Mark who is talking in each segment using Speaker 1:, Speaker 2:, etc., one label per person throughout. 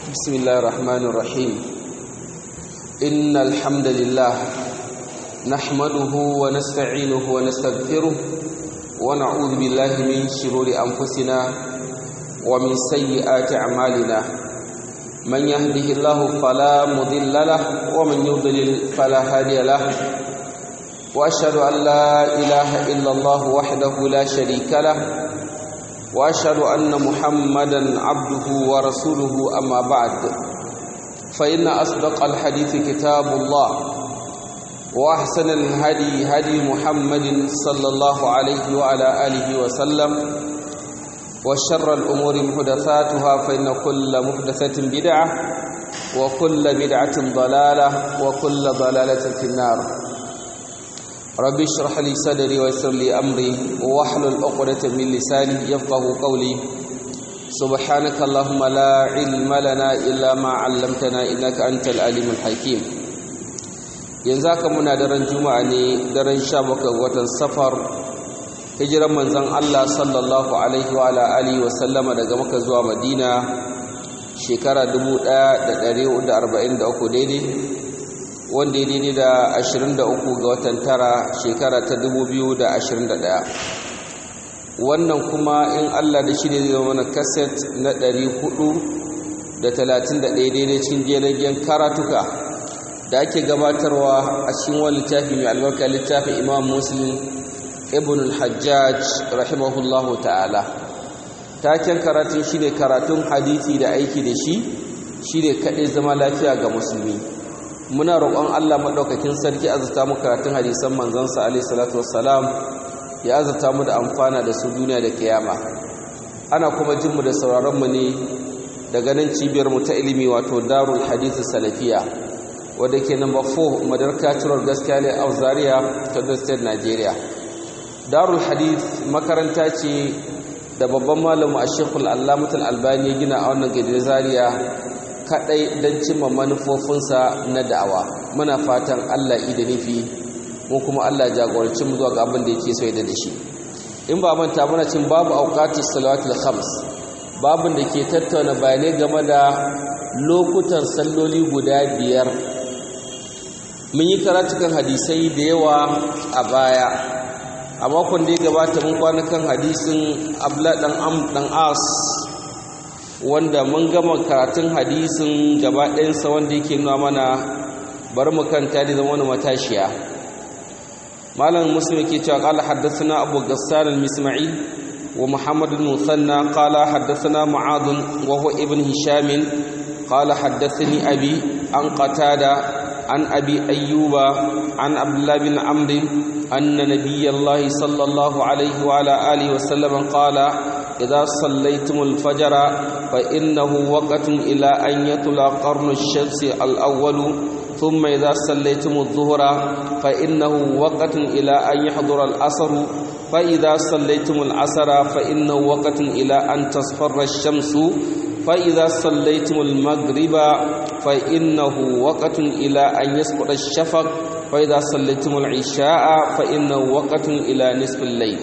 Speaker 1: بسم الله الرحمن الرحيم إن الحمد لله نحمده ونستعينه ونستغفره ونعوذ بالله من شرور أنفسنا ومن سيئات أعمالنا من يهده الله فلا مضل له ومن يضلل فلا هادي له وأشهد أن لا إله إلا الله وحده لا شريك له واشهد ان محمدا عبده ورسوله اما بعد فان اصدق الحديث كتاب الله واحسن الهدي هدي محمد صلى الله عليه وعلى اله وسلم وشر الامور محدثاتها فان كل محدثه بدعه وكل بدعه ضلاله وكل ضلاله في النار ربي اشرح لي صدري ويسر لي امري واحلل عقدة من لساني يفقهوا قولي سبحانك اللهم لا علم لنا الا ما علمتنا انك انت العليم الحكيم yanzu haka muna daren juma'a ne daren 17 watan safar hijiran manzon Allah sallallahu alaihi wa alihi wa sallama daga Makka zuwa Madina shekara 1443 daidai wanda ya daidai da 23 ga watan tara shekara ta 2021 wannan kuma in Allah da shi ne zai zama kaset na 431 daidai cikin jiragen karatuka da ake gabatarwa a cikin wani littafi mai albarka littafin imam muslim ibn al-hajjaj rahimahullahu ta'ala taken karatun shi ne karatun hadithi da aiki da shi shi ne kaɗai zama lafiya ga musulmi muna roƙon Allah maɗaukakin sarki azurta mu karatun hadisan manzansa alaihi salatu wassalam ya azurta mu da amfana da su duniya da kiyama ana kuma jin mu da sauraron mu ne daga nan cibiyar mu ta ilimi wato Darul Hadith Salafiya wadda ke number 4 Madarka Turar Gaskiya ne a Zaria ta State Nigeria Darul Hadith makaranta ce da babban malamu a Sheikhul Allamatul Albani ya gina a wannan gidan Zaria kadai don cimma manufofinsa na da'awa muna fatan Allah da nufi mu kuma Allah jagoranci mu zuwa ga abin da yake so da shi in ba manta muna cin babu auqatus salawatul khams babin da ke tattauna bayanai game da lokutan salloli guda biyar mun yi karatukan hadisai da yawa a baya a makon da ya gabata mun kwana kan hadisin abla dan am dan as wanda mun gama karatun hadisin gaba ɗayansa wanda yake nuna mana bari mu kanta da zama wani matashiya malam muslim yake cewa qala haddathana abu ghassan al-misma'i wa muhammad al-musanna qala haddathana mu'adh wa huwa ibn hisham qala haddathani abi an qatada an abi ayyuba an abdullah bin amr anna nabiyallahi sallallahu alaihi wa ala alihi wa sallam qala إذا صليتم الفجر فإنه وقت إلى أن يطلع قرن الشمس الأول ثم إذا صليتم الظهر فإنه وقت إلى أن يحضر الأسر فإذا صليتم العصر فإنه وقت إلى أن تصفر الشمس فإذا صليتم المغرب فإنه وقت إلى أن يسقط الشفق فإذا صليتم العشاء فإنه وقت إلى نصف الليل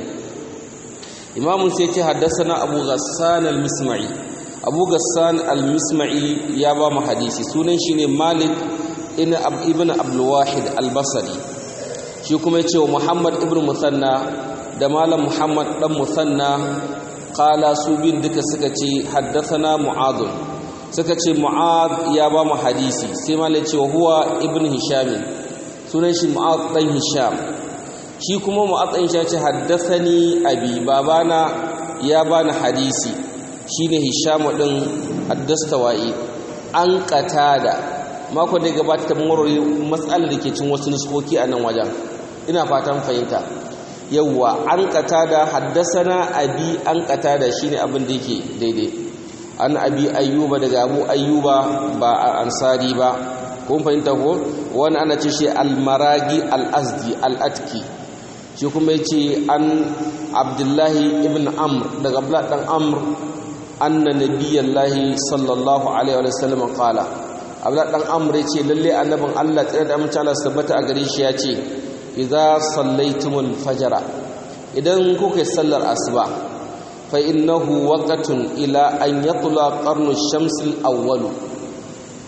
Speaker 1: imamun sai ce haddasana abu ghassan al-misma'i abu ghassan al-misma'i ya ba mu hadisi sunan shi ne malik ibn abdul wahid al-basri shi kuma ya ce wa muhammad ibn musanna da malam muhammad dan musanna qala su bin duka suka ce haddasana mu'adh suka ce mu'adh ya ba mu hadisi sai malik ce wa huwa ibn hisham sunan shi mu'adh dan hisham shi kuma mu'atsin shi ce haddathani abi babana ya bani hadisi shine hisham din haddastawai an qatada mako da gabata ta murori matsalar da ke cin wasu nuskoki a nan wajen ina fatan fahimta yawwa an qatada haddasana abi an qatada shine abin da yake daidai an abi ayyuba daga abu ayyuba ba ansari ba kun fahimta ko wani ana ce shi al-maragi al-azdi al-atki shi kuma ya ce an abdullahi ibn amr daga abdullahi dan amr anna nabiyallahi sallallahu alaihi wa sallam qala abdullahi dan amr ya ce lalle annabin Allah tsare da amince Allah tabbata a gare shi ya ce idza sallaitumul fajra idan kuka yi sallar asuba fa innahu waqtun ila an yatla qarnu shamsil awwalu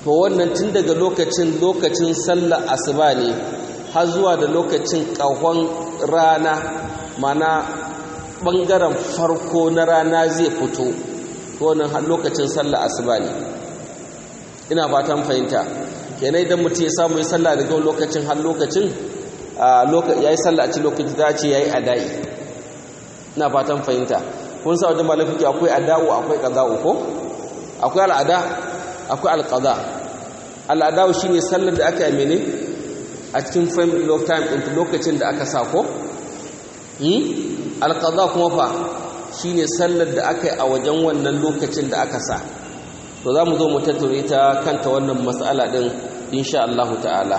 Speaker 1: to wannan tun daga lokacin lokacin sallar asuba ne har zuwa da lokacin ƙahon rana mana ɓangaren farko na rana zai fito to wannan har lokacin sallar asuba ne ina fatan fahimta kenan idan mutum ya samu ya sallah daga lokacin har lokacin ya yi sallah a cikin lokacin za a ce ya yi adai ina fatan fahimta kun sa wajen malafiki akwai ada'u akwai qada'u ko akwai al'ada akwai alqada al'ada'u shine sallar da aka yi mene a cikin frame of time din lokacin da aka sa ko hmm alqada kuma fa shine sallar da aka yi a wajen wannan lokacin da aka sa to za mu zo mu tattaure ta kanta wannan mas'ala din insha Allah ta'ala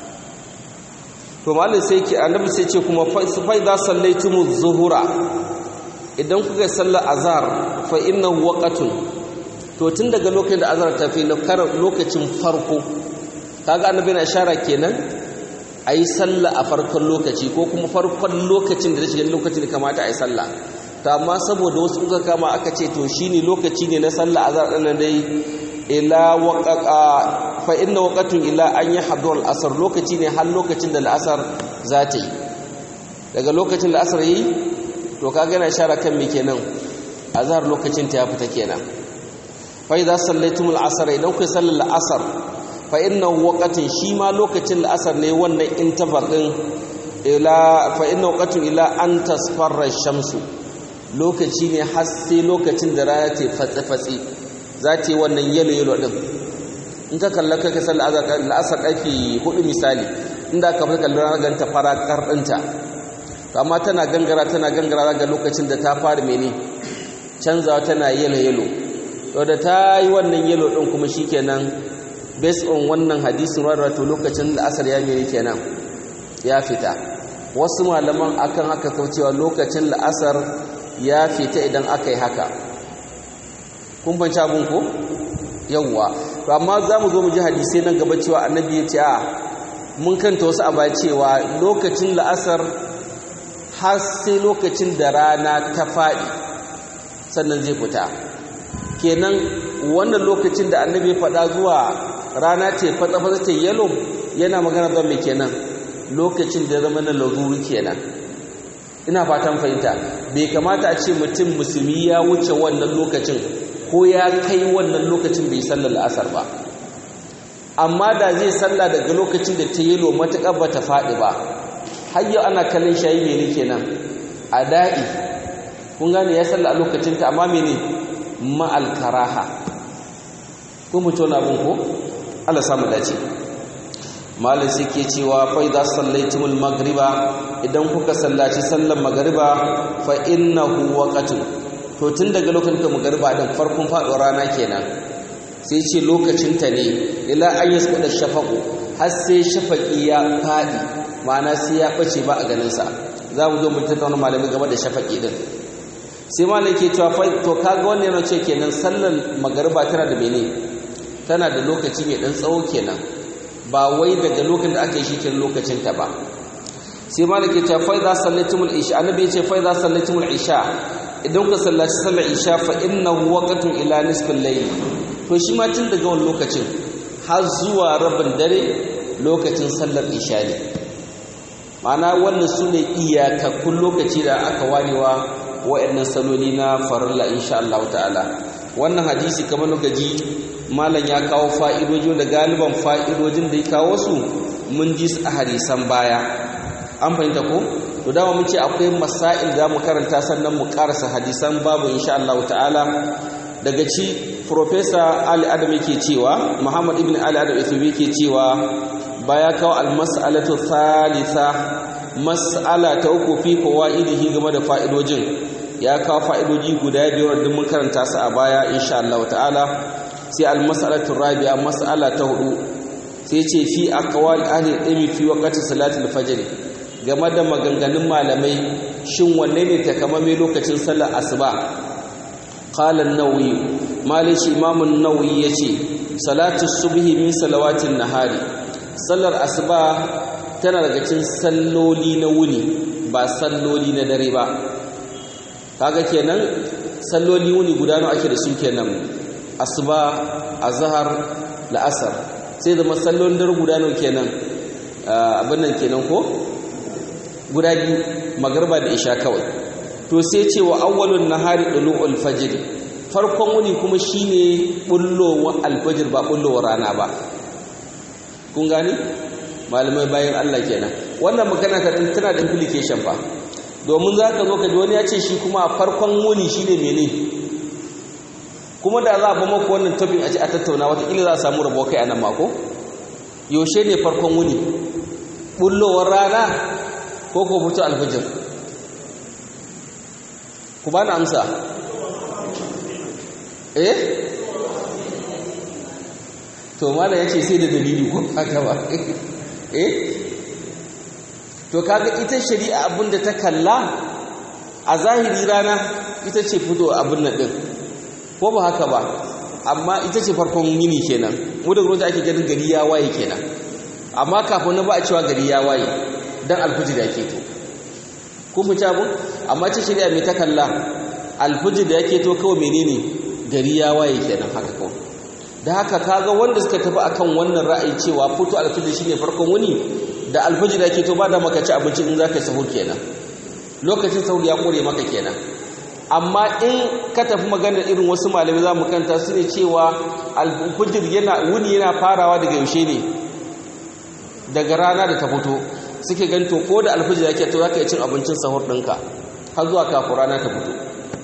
Speaker 1: to malin sai ke annabi sai ce kuma fa idza sallaytumuz zuhura idan kuka sallar azhar fa innahu waqatun to tun daga lokacin da azhar ta fi lokacin farko kaga annabi na ishara kenan ayi sallah a farkon lokaci ko kuma farkon lokacin da shiga lokacin da kamata ayi sallah ta amma saboda wasu kuka kama aka ce to shine lokaci ne na sallah azhar din dai ila waqaqa fa inna waqatun ila an yahdur al-asr lokaci ne har lokacin da al-asr za ta yi daga lokacin da al-asr yi to kaga yana shara kan me kenan azhar lokacin ta ya fita kenan fa idza sallaytumul asr idan ku sallar al-asr fa inna waqatun shi ma lokacin al-asr ne wannan interval din ila fa inna waqatun ila an tasfarra shamsu lokaci ne har sai lokacin da rana ta fatsi fatsi za ta yi wannan yalo yalo din in ka kalla ka ka sallar al-asr karfe hudu misali inda ka fi kallon ranar ganta fara kardinta amma tana gangara tana gangara ga lokacin da ta fara mene canzawa tana yelo yelo to da ta yi wannan yelo din kuma shikenan based on wannan hadisin wadda to lokacin da asar ya mene kenan ya fita wasu malaman akan haka kaucewa lokacin la'asar ya fita idan aka yi haka kun banci abin ko yawwa to amma za mu zo mu ji hadisai nan gaba cewa annabi ya ce a mun kanta wasu a cewa lokacin la'asar har sai lokacin da rana ta faɗi sannan zai fita kenan wannan lokacin da annabi faɗa zuwa rana ce fatsa-fatsa ta yalo yana magana don mai kenan lokacin da zama na laruri kenan ina fatan fahimta bai kamata a ce mutum musulmi ya wuce wannan lokacin ko ya kai wannan lokacin bai sallar la'asar ba amma da zai salla daga lokacin da ta yalo matuƙar ba ta faɗi ba har yau ana kallon shayi mene kenan a da'i kun gane ya salla a lokacinta amma mene ma'al karaha ko mu tona abin ko Allah samu dace malin suke cewa fa idza sallaitumul magriba idan kuka sallaci sallar magriba fa innahu waqtun to tun daga lokacin da magriba din farkon faɗo rana kenan sai ce lokacinta ne ila an yasquda shafaqu har sai shafaqi ya faɗi ma'ana sai ya ɓace ba a ganinsa za mu zo mu tattauna malami game da shafaƙi din sai malam ke cewa fa to kaga wannan yana ce kenan sallar magariba tana da mene tana da lokaci mai dan tsawo kenan ba wai daga lokacin da aka yi shi kenan lokacin ta ba sai malam ke cewa fa idza sallatumul isha annabi ya ce fa idza sallatumul isha idan ku sallaci sallar isha fa innahu waqtun ila nisfil layl to shi ma tun daga wannan lokacin har zuwa rabin dare lokacin sallar isha ne ma'ana wannan su ne iyakakkun lokaci da aka warewa wa'annan saloli na farilla insha Allah ta'ala wannan hadisi kamar gaji malam ya kawo fa'idoji da galiban fa'idojin da ya kawo su mun ji su a hadisan baya an fahimta ko to dama mun ce akwai masail da mu karanta sannan mu karasa hadisan babu insha Allah ta'ala daga ci professor Ali Adam yake cewa Muhammad ibn Ali Adam yake cewa baya kawo almas'alatu thalitha mas'ala ta uku fi fawaidihi game da fa'idojin ya kawo fa'idoji guda biyar da mun karanta su a baya insha Allah ta'ala sai almas'alatu rabi'a mas'ala ta hudu sai ce fi aqwal ahli ilmi fi waqti salatul fajr game da maganganun malamai shin wanne ne takamaimai lokacin sallar asuba qala an-nawawi malishi imam an-nawawi yace salatu subhi min salawatin nahari sallar asuba tana daga cikin salloli na wuni ba salloli na dare ba kaga kenan salloli wuni guda nawa ake da su kenan asuba azhar la'asar sai zama sallolin dare guda nawa kenan abin nan kenan ko guda biyu magarba da isha kawai to sai ce wa awwalun nahari dulu'ul fajr farkon wuni kuma shine bullowar alfajir ba bullowar rana ba kun gani malamai bayan Allah kenan wannan magana ta tana da implication fa domin zaka zo ka ji wani ya ce shi kuma a farkon wuni shine mene kuma da za a ba maka wannan topic a ce a tattauna wataƙila za a samu rabo kai a nan mako yaushe ne farkon wuni bullowar rana ko ko fito alfajir ku ba na amsa eh to mala ya ce sai da dalili ko haka ba eh to kaga ita shari'a abinda ta kalla a zahiri rana ita ce fito abin nan din ko ba haka ba amma ita ce farkon yini kenan mu da gurin ake ganin gari ya waye kenan amma kafin na ba a cewa gari ya waye dan alfijir yake to kun fi abu amma ce shari'a mai ta kalla alfijir da yake to kawai menene gari ya waye kenan haka kawai da haka kaga wanda suka tafi akan wannan ra'ayi cewa fito alfijir shine farkon wuni da alfijir yake to ba da maka ci abinci in zaka sahur kenan lokacin sahur ya kore maka kenan amma in ka tafi maganar irin wasu malamai za mu kanta su ne cewa alfijir yana wuni yana farawa daga yaushe ne daga rana da ta fito suke ganto ko da alfijir yake to zaka yi cin abincin sahur ɗinka har zuwa kafin rana ta fito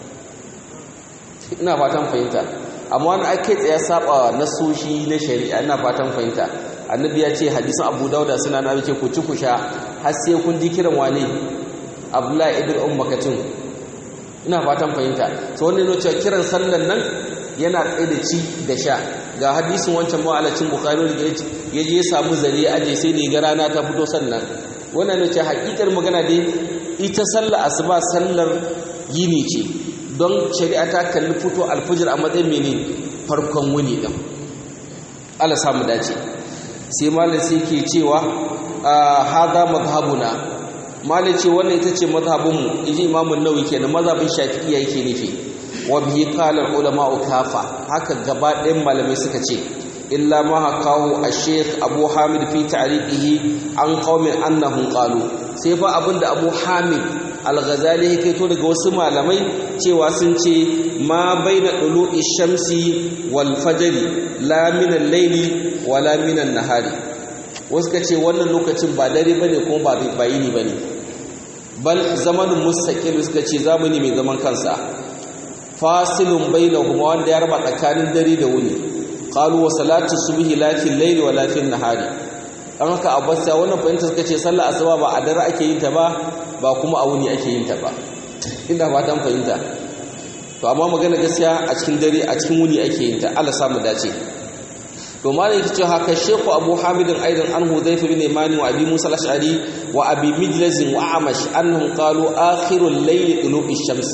Speaker 1: ina fatan fahimta amma wani ake tsaye saba nasoshi na shari'a ina fatan fahimta annabi ya ce hadisin abu dauda suna na ce ku ci ku sha har sai kun ji kiran wane abdullahi ibn ummakatun ina fatan fahimta to wannan ne cewa kiran sallan nan yana tsaye da ci da sha ga hadisin wancan ma'alacin bukhari da ya je ya samu zare aje sai ne ga rana ta fito sannan wannan ne cewa hakikar magana dai ita sallar asuba sallar yini ce don shari'a ta kalli fito alfijir a matsayin mene farkon wuni din Allah samu dace sai malam sai ke cewa hadha madhhabuna malam ce wannan ita ce mazhabinmu inji imamun nawawi kenan mazhabin shafi'iyya yake nufi wa bihi qala ulama kafa haka gaba ɗayan malamai suka ce illa ma hakahu ash-shaykh abu hamid fi ta'riqihi an qaumin annahum qalu sai fa abinda abu hamid al-ghazali yake to daga wasu malamai cewa sun ce ma baina dulu'i shamsi wal fajri la min al-layli wala min an-nahari wasu ka ce wannan lokacin ba dare bane kuma ba bayini bane bal zamanin mustaqil suka ce zamani mai zaman kansa fasilun bainahuma wanda ya raba tsakanin dare da wuni qalu wa salatu subhi la fil layli wa la fil nahari dan haka abbas ya wannan fahimta suka ce sallar asuba ba a dare ake yin ta ba ba kuma a wuni ake yin ta ba inda ba dan fahimta to amma magana gaskiya a cikin dare a cikin wuni ake yin ta Allah samu dace to malai yake cewa haka Sheikh Abu Hamid aidan an Hudhayfa bin Imani wa Abi Musa al-Ash'ari wa Abi Mijlaz wa Amash annahum qalu akhirul layl tulu'i shams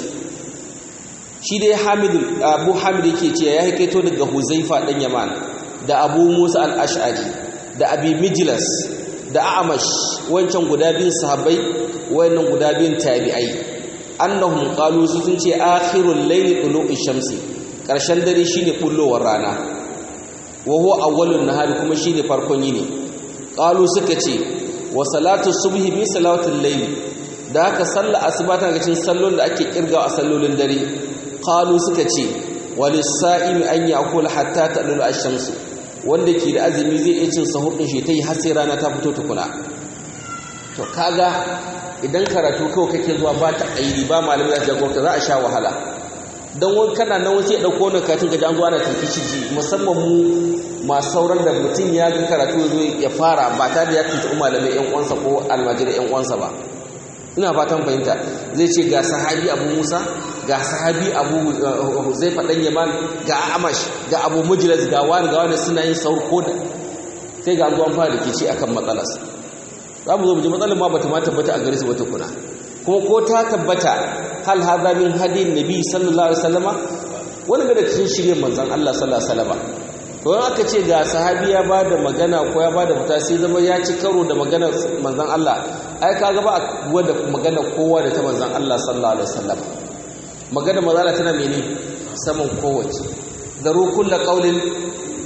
Speaker 1: shi dai Hamid Abu Hamid yake cewa ya hikaito daga Huzaifa dan Yaman da Abu Musa al-Ash'ari da Abi Mijlaz da Amash wancan guda biyun sahabbai wayannan guda biyun tabi'ai annahum qalu sun ce akhirul layl tulu'i shamsi karshen dare shine bullowar rana wa huwa awwalun nahari kuma shine farkon yini qalu suka ce wa salatu subhi bi salatul layl da haka sallar asuba tana cikin sallolin da ake kirgawa a sallolin dare qalu suka ce walisa'imi an ya'kul hatta tadlu ash-shams wanda ke da azumi zai iya cin sahur din shi tayi har sai rana ta fito tukuna to kaga idan karatu kawai kake zuwa ba ta aidi ba malamai da jagorka za a sha wahala don wani kana nan wasu ya ɗauko wani katin gaji an zo ana tafi shi musamman mu masu sauran da mutum ya ga karatu ya zo ya fara ba ta da ya tuntuɓi malamai yan uwansa ko almajirai yan uwansa ba ina fatan fahimta zai ce ga sahabi abu musa ga sahabi abu zai faɗan yaman ga amash ga abu mujilas ga wani ga wani suna yin saur ko da sai ga an zo an fara rikici akan matsalarsa za mu zo mu ji matsalar ma bata ma tabbata a gare su wata kuna kuma ko ta tabbata hal hadha min hadin nabi sallallahu alaihi wasallama wani ga da cikin shirye manzon Allah sallallahu alaihi wasallama to in aka ce ga sahabi ya bada magana ko ya bada fita sai zama ya ci karo da magana manzon Allah ai kaga ba wanda magana kowa da ta manzon Allah sallallahu alaihi wasallama magana manzon Allah tana mene saman kowace daru kullu qaulin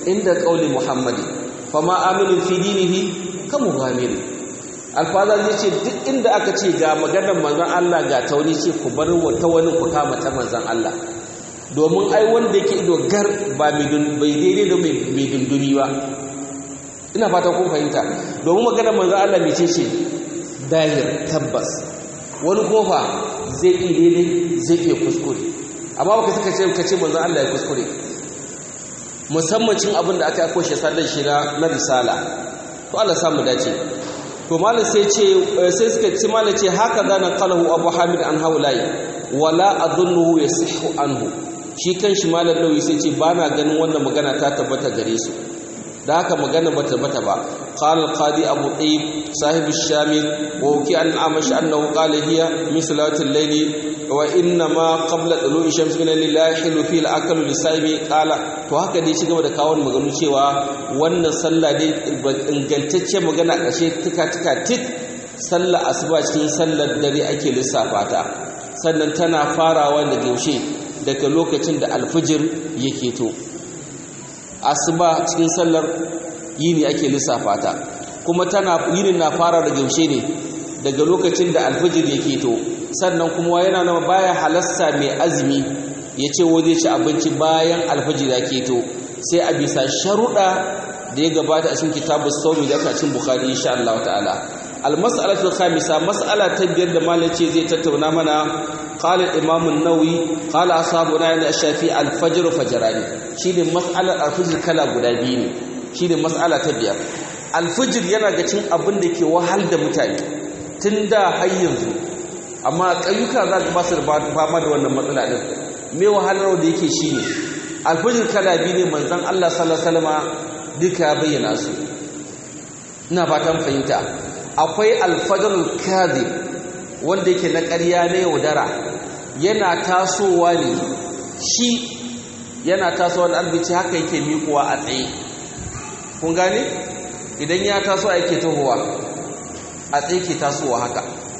Speaker 1: inda qauli muhammadi fama aminu fi dinihi ka mughamiri alfaza zai ce duk inda aka ce ga maganar manzon Allah ga tauni ce ku bar ta wani ku kama ta manzon Allah domin ai wanda yake ido gar ba mai daidai da mai dundumi ba ina fata kun fahimta domin maganar manzon Allah mai ce ce dahir tabbas wani kofa zai iya daidai zai iya kuskure amma baka suka ce ka ce manzon Allah ya kuskure musamman cin abin da aka yi koshe sallar shi na risala to Allah samu dace to malam sai ce sai suka ce malam ce haka zana qalahu abu hamid an haulai wala adunnuhu yasihu anhu shi kanshi malam nawawi sai ce bana ganin wannan magana ta tabbata gare su da haka magana ba tabbata ba qala al-qadi abu tayyib sahib ash-shamil wa uki an amash annahu qala hiya min salati al-layli wa inna ma qabla tulu'i shams min lillahi hilu fi al-aklu lisaimi qala to haka dai shi gaba da kawo maganu cewa wannan sallah dai ingantacce magana kashe tuka tuka tik sallah asuba cikin sallar dare ake lissafa ta sannan tana farawa daga yaushe daga lokacin da alfijir yake to asuba cikin sallar yini ake lissafa ta kuma tana yinin na fara daga yaushe ne daga lokacin da alfijir yake to sannan kuma yana nama baya halasta mai azumi ya ce wo zai ci abinci bayan alfijir ya keto sai a bisa sharuɗa da ya gabata a cikin kitabu saumi da cikin bukhari insha Allah ta'ala almas'alatu khamisa mas'ala ta biyar da malam ce zai tattauna mana qala imam an-nawawi qala ashabuna inda shafi al-fajr fajrani shine mas'alar al-fajr kala guda biyu ne shine mas'ala ta biyar al-fajr yana ga cin abin da ke wahal da mutane tun da har yanzu amma ƙayyuka za ka basu fama da wannan matsala ɗin mai wahalar da yake shi ne alfajir kala biyu ne manzan Allah salama duka bayyana su ina fatan fahimta akwai alfajarul kazi wanda yake na ƙarya na yaudara yana tasowa ne shi yana tasowa da albici haka yake miƙuwa a tsaye kun gane idan ya taso a yake tahowa a tsaye ke tasowa haka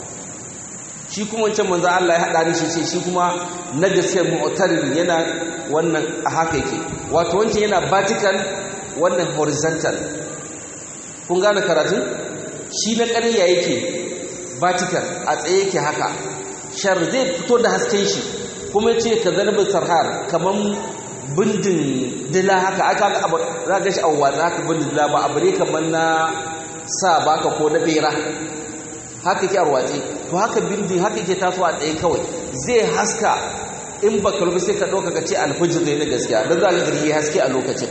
Speaker 1: shi kuma wancan manzo Allah ya hada shi ce shi kuma na gaskiya mu'tarid yana wannan a haka yake wato wancan yana vertical wannan horizontal kun gane karatun shi na ƙarya yake vertical a tsaye yake haka shar zai fito da hasken shi kuma yace ka zanabin sarhar kaman bindin dila haka aka ga abu za ga shi a watsa haka bindin dila ba abu ne kaman na sa baka ko na bera haka ke arwatsi to haka bindin haka ke tasowa tsaye kawai zai haska in ba kalbi sai ka ɗauka ka ce alfajir ne na gaskiya don za ka gari haske a lokacin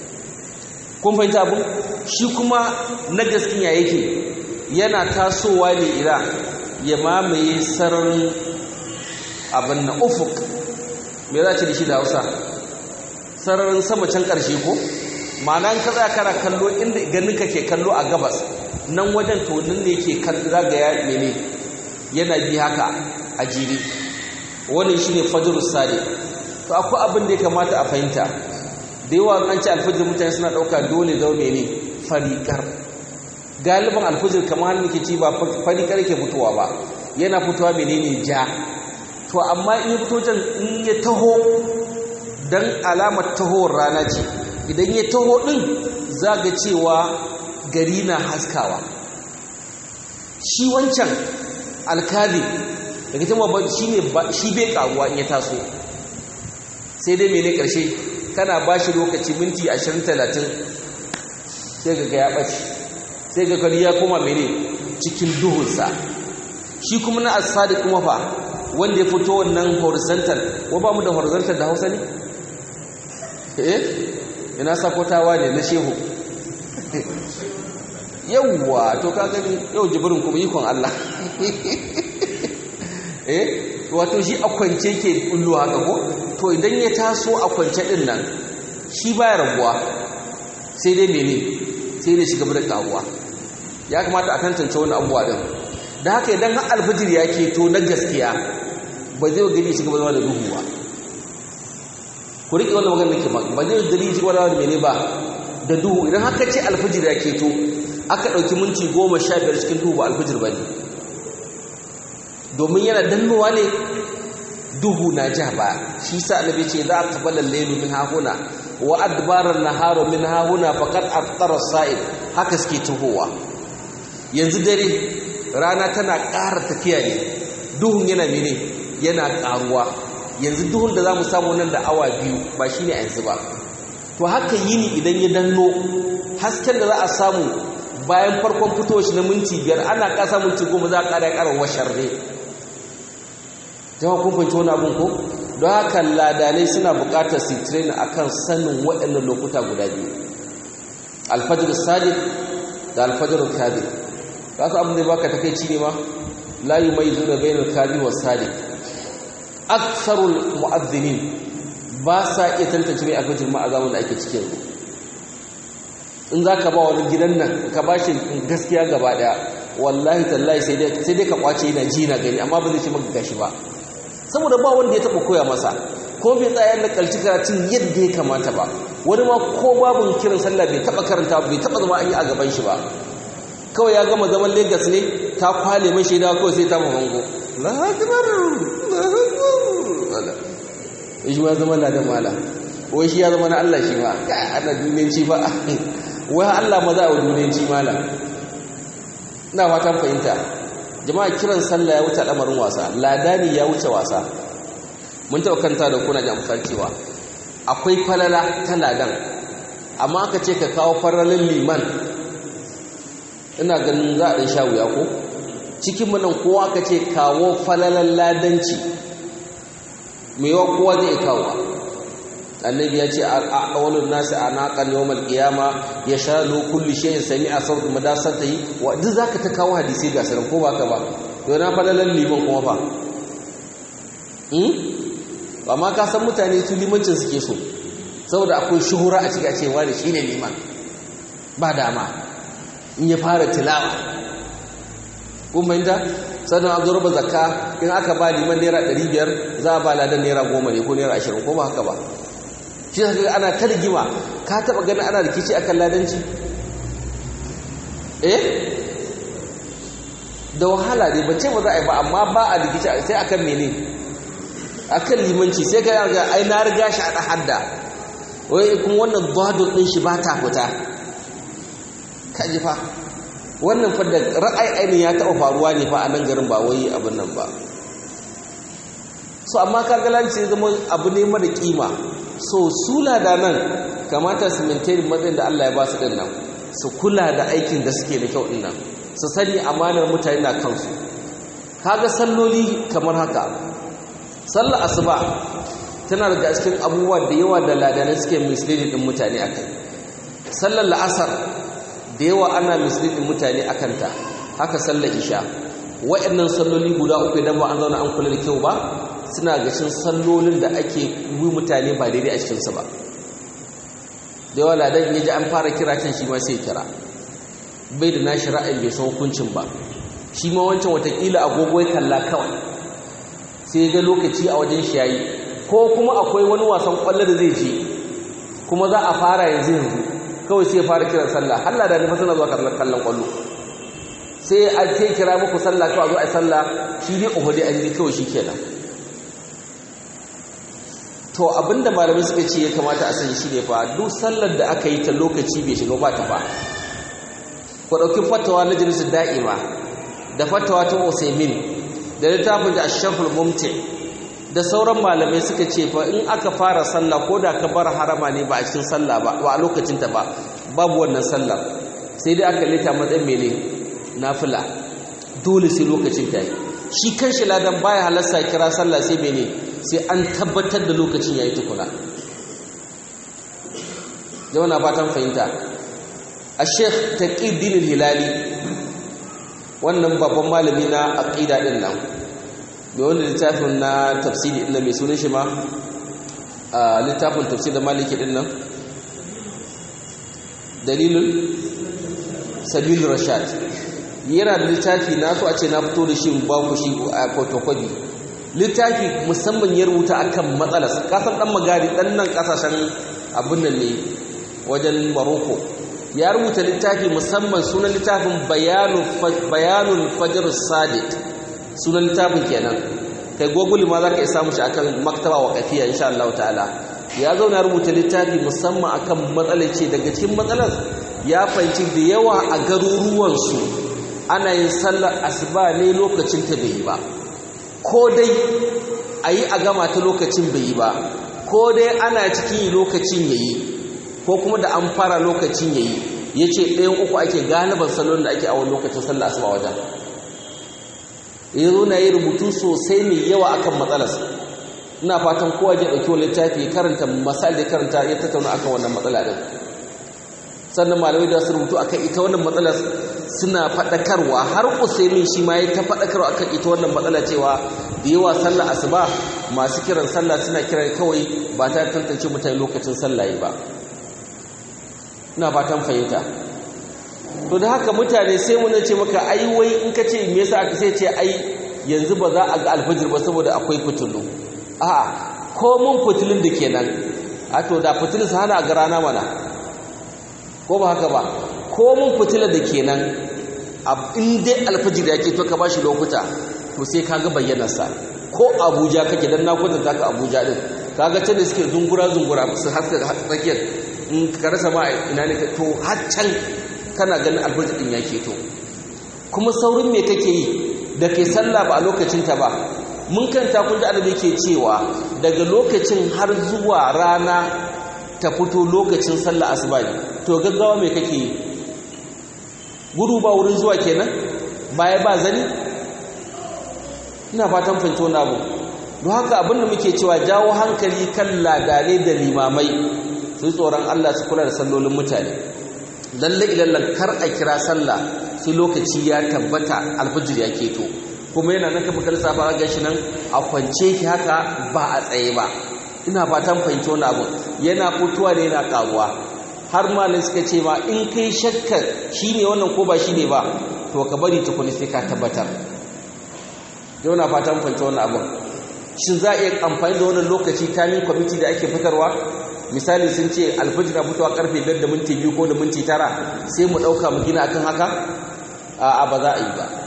Speaker 1: kun fahimta abin shi kuma na gaskiya yake yana tasowa ne ira ya mamaye sararin abin na ufuk me za ce da shi da hausa sararin sama can ƙarshe ko ma'ana ka tsaya kana kallo inda ganin ka ke kallo a gabas nan wajen tonin ne ke zagaya mene yana bi haka a jiri wannan shine fajr sadiq to akwai abin da ya kamata a fahimta da yawa an ci alfajir mutane suna dauka dole zau mene fariƙar galiban alfajir kamar hannun ke ci ba fariƙar ke fitowa ba yana fitowa menene ja to amma in ya fito jan in ya taho dan alamar tahowar rana ce idan ya taho din za ga cewa gari na haskawa shi wancan alkali daga cewa ba shi ne shi bai karuwa in ya taso sai dai mene karshe kana ba shi lokaci minti 20-30 sai ga ya ɓace sai ga gari ya koma mene cikin duhunsa shi kuma na asadi kuma fa wanda ya fito wannan horizontal wa ba mu da horizontal da hausa ne? eh ina sakotawa ne na shehu yauwa to ka gani yau jibirin kuma ikon Allah eh wato shi a kwance ke kullu haka ko to idan ya taso a kwance din nan shi baya rabuwa sai dai mene sai dai shiga da karuwa ya kamata a tantance wani abuwa din da haka idan har alfijir ya ke to na gaskiya ba zai gani shiga zama da duhu ba ku riƙe wannan magana ke ba zai gani shiga zama da mene ba da duhu idan haka ce alfijir ya ke to aka ɗauki minti goma sha biyar cikin duhu ba alfijir ba ne domin yana dannowa ne duhu na ja ba shi sa annabi ce za a kabbala lailu min hahuna wa adbaran naharu min hahuna faqad aftara sa'id haka suke tuhowa yanzu dare rana tana ƙara tafiya ne duhun yana mene yana ƙaruwa yanzu duhun da zamu samu nan da awa biyu ba shine yanzu ba to haka yini idan ya danno hasken da za a samu bayan farkon fito shi na minti biyar ana ƙasa minti goma za a ƙara ƙara washar ne jama'a kun fahimci wani abin ko don haka ladanai suna buƙatar su train akan sanin waɗannan lokuta guda biyu alfajir sadiq da alfajir kadib ka su abin da baka takeici ne ma la yumayyizu bainal kadib was sadiq aksarul mu'adhdhinin ba sa iya tantance mai alfajir ma azamun da ake cikin in za ka ba wani gidan nan ka ba shi gaskiya gaba daya wallahi tallahi sai dai ka kwace yana ji na gani amma ba zai ce maka gashi ba saboda ba wanda ya taba koya masa ko bai tsaya da kalci karatun yadda ya kamata ba wani ma ko babun kiran sallah bai taba karanta bai taba zama an yi a gaban shi ba kawai ya gama zaman Lagos ne ta kwale mai shaida kawai sai ta mamango la akbar la shi ma zama ladan mala wai shi ya zama na Allah shi ma ana duniyanci ba wai Allah ma za a duniyanci mala ina fatan fahimta jama'a kiran sallah ya wuce al'amarin wasa ladani ya wuce wasa mun taɓa kanta da kuna da amfani cewa akwai falala ta ladan amma aka ce ka kawo faralin liman ina ganin za a ɗan sha wuya ko cikin mu nan kowa aka ce kawo falalan ladanci mai yawa kowa zai kawo annabi ya ce awalun nasi anaqan yawmal qiyama yashadu kulli shay'in sami'a sawt madasatihi wa duk zaka ta kawo hadisi ga sanan ko baka ba to na falalan liman kuma fa hmm amma ka san mutane su limancin suke so saboda akwai shuhura a cikin cewa da shine liman ba dama in ya fara tilawa kun bayyana sannan an zo zakka in aka ba liman naira 500 za a ba ladan naira 10 ne ko naira 20 ko ba haka ba shi haka ana ta rigima ka taba gani ana rikici akan ladanci eh da wahala ne bace ba za a yi ba amma ba a rikici sai akan mene akan limanci sai ka ga ai na riga shi a hadda wai kuma wannan gwadon din shi ba ta fita kaji fa wannan fa da ra'ayi ainihin ya taɓa faruwa ne fa a nan garin ba wai abin nan ba so amma kagalanci ya zama abu ne mara kima so su da nan kamata su maintain matsayin da Allah ya ba su dinnan su kula da aikin da suke da kyau dinnan su sani amanar mutane na kansu kaga salloli kamar haka sallar asuba tana daga cikin abubuwa da yawa da ladanai suke misleading din mutane akai sallar la'asar da yawa ana misleading mutane akan ta haka sallar isha waɗannan salloli guda uku idan ba an zauna an kula da kyau ba suna gashin sallolin da ake yi mutane ba daidai a cikinsu ba da yawa ladan ya ji an fara kira can shi ma sai kira bai da nashi ra'ayin bai san hukuncin ba shi ma wancan watakila agogo ya kalla kawai sai ya ga lokaci a wajen shi yayi ko kuma akwai wani wasan kwallo da zai je kuma za a fara yanzu yanzu kawai sai ya fara kiran sallah Allah da nufa suna zuwa kallon kwallo sai a ce kira muku sallah kawai zo a sallah shi ne uhudi an ji kawai shi kenan to abinda malamai suka ce ya kamata a sani shi ne fa duk sallar da aka yi ta lokaci bai shiga ba ta ba ku ɗauki fatawa na jinsu da'ima da fatawa ta usaimin da littafin da ashaful mumti da sauran malamai suka ce fa in aka fara sallah ko da ka bar harama ne ba a cikin sallah ba ba a lokacin ta ba babu wannan sallar sai dai aka lita matsayin mene nafila dole sai lokacin ta yi shi kan shi ladan baya halarsa kira sallah sai mene sai an tabbatar da lokacin yayi tukuna jama'a na fatan fahimta a sheikh taqiddin hilali wannan babban malami na aqida din nan mai wanda littafin na tafsiri din mai sunan shi ma a littafin tafsir da maliki din nan dalilul sabil rashad yana da littafi na so a ce na fito da shi ba ku shi a photocopy littafi musamman ya rubuta akan matsalar kasan dan magari dan nan kasashen abin nan ne wajen Morocco ya rubuta littafi musamman sunan littafin bayanul fajr sadiq sunan littafin kenan kai google ma zaka iya samu shi akan maktaba waqafiya insha Allah ta'ala ya zauna rubuta littafi musamman akan matsalar ce daga cikin matsalar ya fahimci da yawa a garuruwansu ana yin sallar asuba ne lokacin ta bai yi ba ko dai a yi a gama ta lokacin bai yi ba ko dai ana cikin yi lokacin ya yi ko kuma da an fara lokacin ya yi ya ce ɗayan uku ake galiban salon da ake awon lokacin sallar asuba wajen ya zo na yi rubutu sosai mai yawa akan matsalarsa ina fatan kowa ya ɗauki wani littafi ya karanta misali da karanta ya tattauna akan wannan matsala ɗin sannan malamai da su rubutu akan ita wannan matsalar suna faɗakarwa har usaimin shi ma ya ta faɗakarwa akan ita wannan matsala cewa da yawa sallah asuba masu kiran sallah suna kiran kawai ba ta tantance mutane lokacin sallah ba ina fatan fahimta to da haka mutane sai mun ce maka ai wai in ka ce me yasa aka sai ce ai yanzu ba za a ga alfajir ba saboda akwai fitilu a'a ko mun fitilun da kenan a to da fitilun su hana ga rana mana ko ba haka ba ko mun fitila da kenan in dai alfajir yake to ka bashi lokuta to sai kaga bayyanar sa ko Abuja kake dan na kwatanta ka Abuja din kaga can da suke zungura zungura su haska tsakiyar in ka rasa ma ina ne to har can kana ganin alfajir din yake to kuma saurin me kake yi da kai sallah ba a lokacin ta ba mun kanta kun ji annabi ke cewa daga lokacin har zuwa rana ta fito lokacin sallah asuba ne to gaggawa me kake yi gudu ba wurin zuwa kenan baya ba zani ina fatan fahimci wani abu don haka abin da muke cewa jawo hankali kan ladane da limamai su tsoron Allah su kula da sallolin mutane lalle ilallan kar a kira sallah sai lokaci ya tabbata alfajir ya keto kuma yana nan kafa kalsa ba ga shi nan a kwance ki haka ba a tsaye ba ina fatan fahimci wani abu yana fitowa ne yana karuwa har malin suka ce ma in kai shakkar shine wannan ko ba shine ba to ka bari tukuni sai ka tabbatar yau na fatan fahimci wani abu shin za a iya amfani da wannan lokaci tamin kwamiti da ake fitarwa misali sun ce alfajir na fitowa karfe 5 da minti 2 ko da minti 9 sai mu dauka mu gina akan haka a ba za a yi ba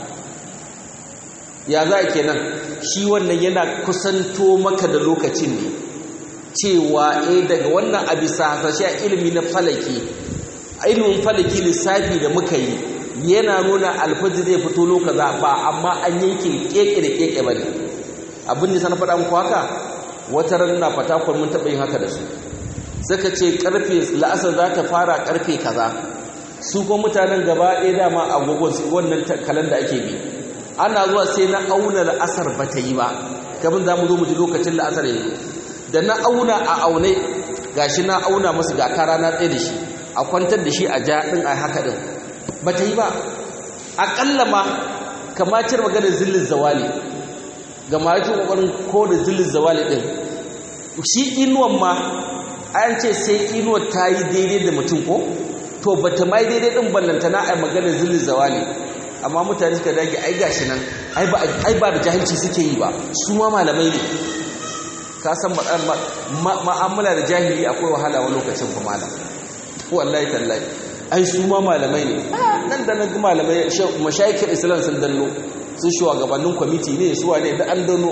Speaker 1: ya za a kenan shi wannan yana kusanto maka da lokacin ne cewa eh daga wannan a bisa hasashe a ilimi na falaki ilimin falaki lissafi da muka yi yana nuna alfajir zai fito lokaza ba amma an yanke keke da keke ba ne abin da sana faɗa muku haka wata ran na fatakwar mun taɓa yin haka da su suka ce karfe la'asar za ta fara karfe kaza su ko mutanen gaba ɗaya dama agogon su wannan kalanda ake bi ana zuwa sai na auna la'asar ba ta yi ba kamar za mu zo mu ji lokacin la'asar yanzu da na auna a aune gashi na auna masu ga kara na tsaye da shi a kwantar da shi a ja ɗin a haka ɗin ba ta yi ba aƙalla ma kamacin maganar zillin zawali ga mahaifin ƙoƙarin ko da zillin zawali ɗin shi inuwan ma an ce sai inuwar ta yi daidai da mutum ko to ba ta mai daidai ɗin ballantana a maganar zillin zawali amma mutane suka dage ai gashi nan ai ba da jahilci suke yi ba su ma malamai ne ka san ma'amala da jahili akwai wahala wa lokacin kuma malam wallahi tallahi ai su ma malamai ne nan da nan malamai mashayikar islam sun danno sun shugabannin kwamiti ne su wane da an danno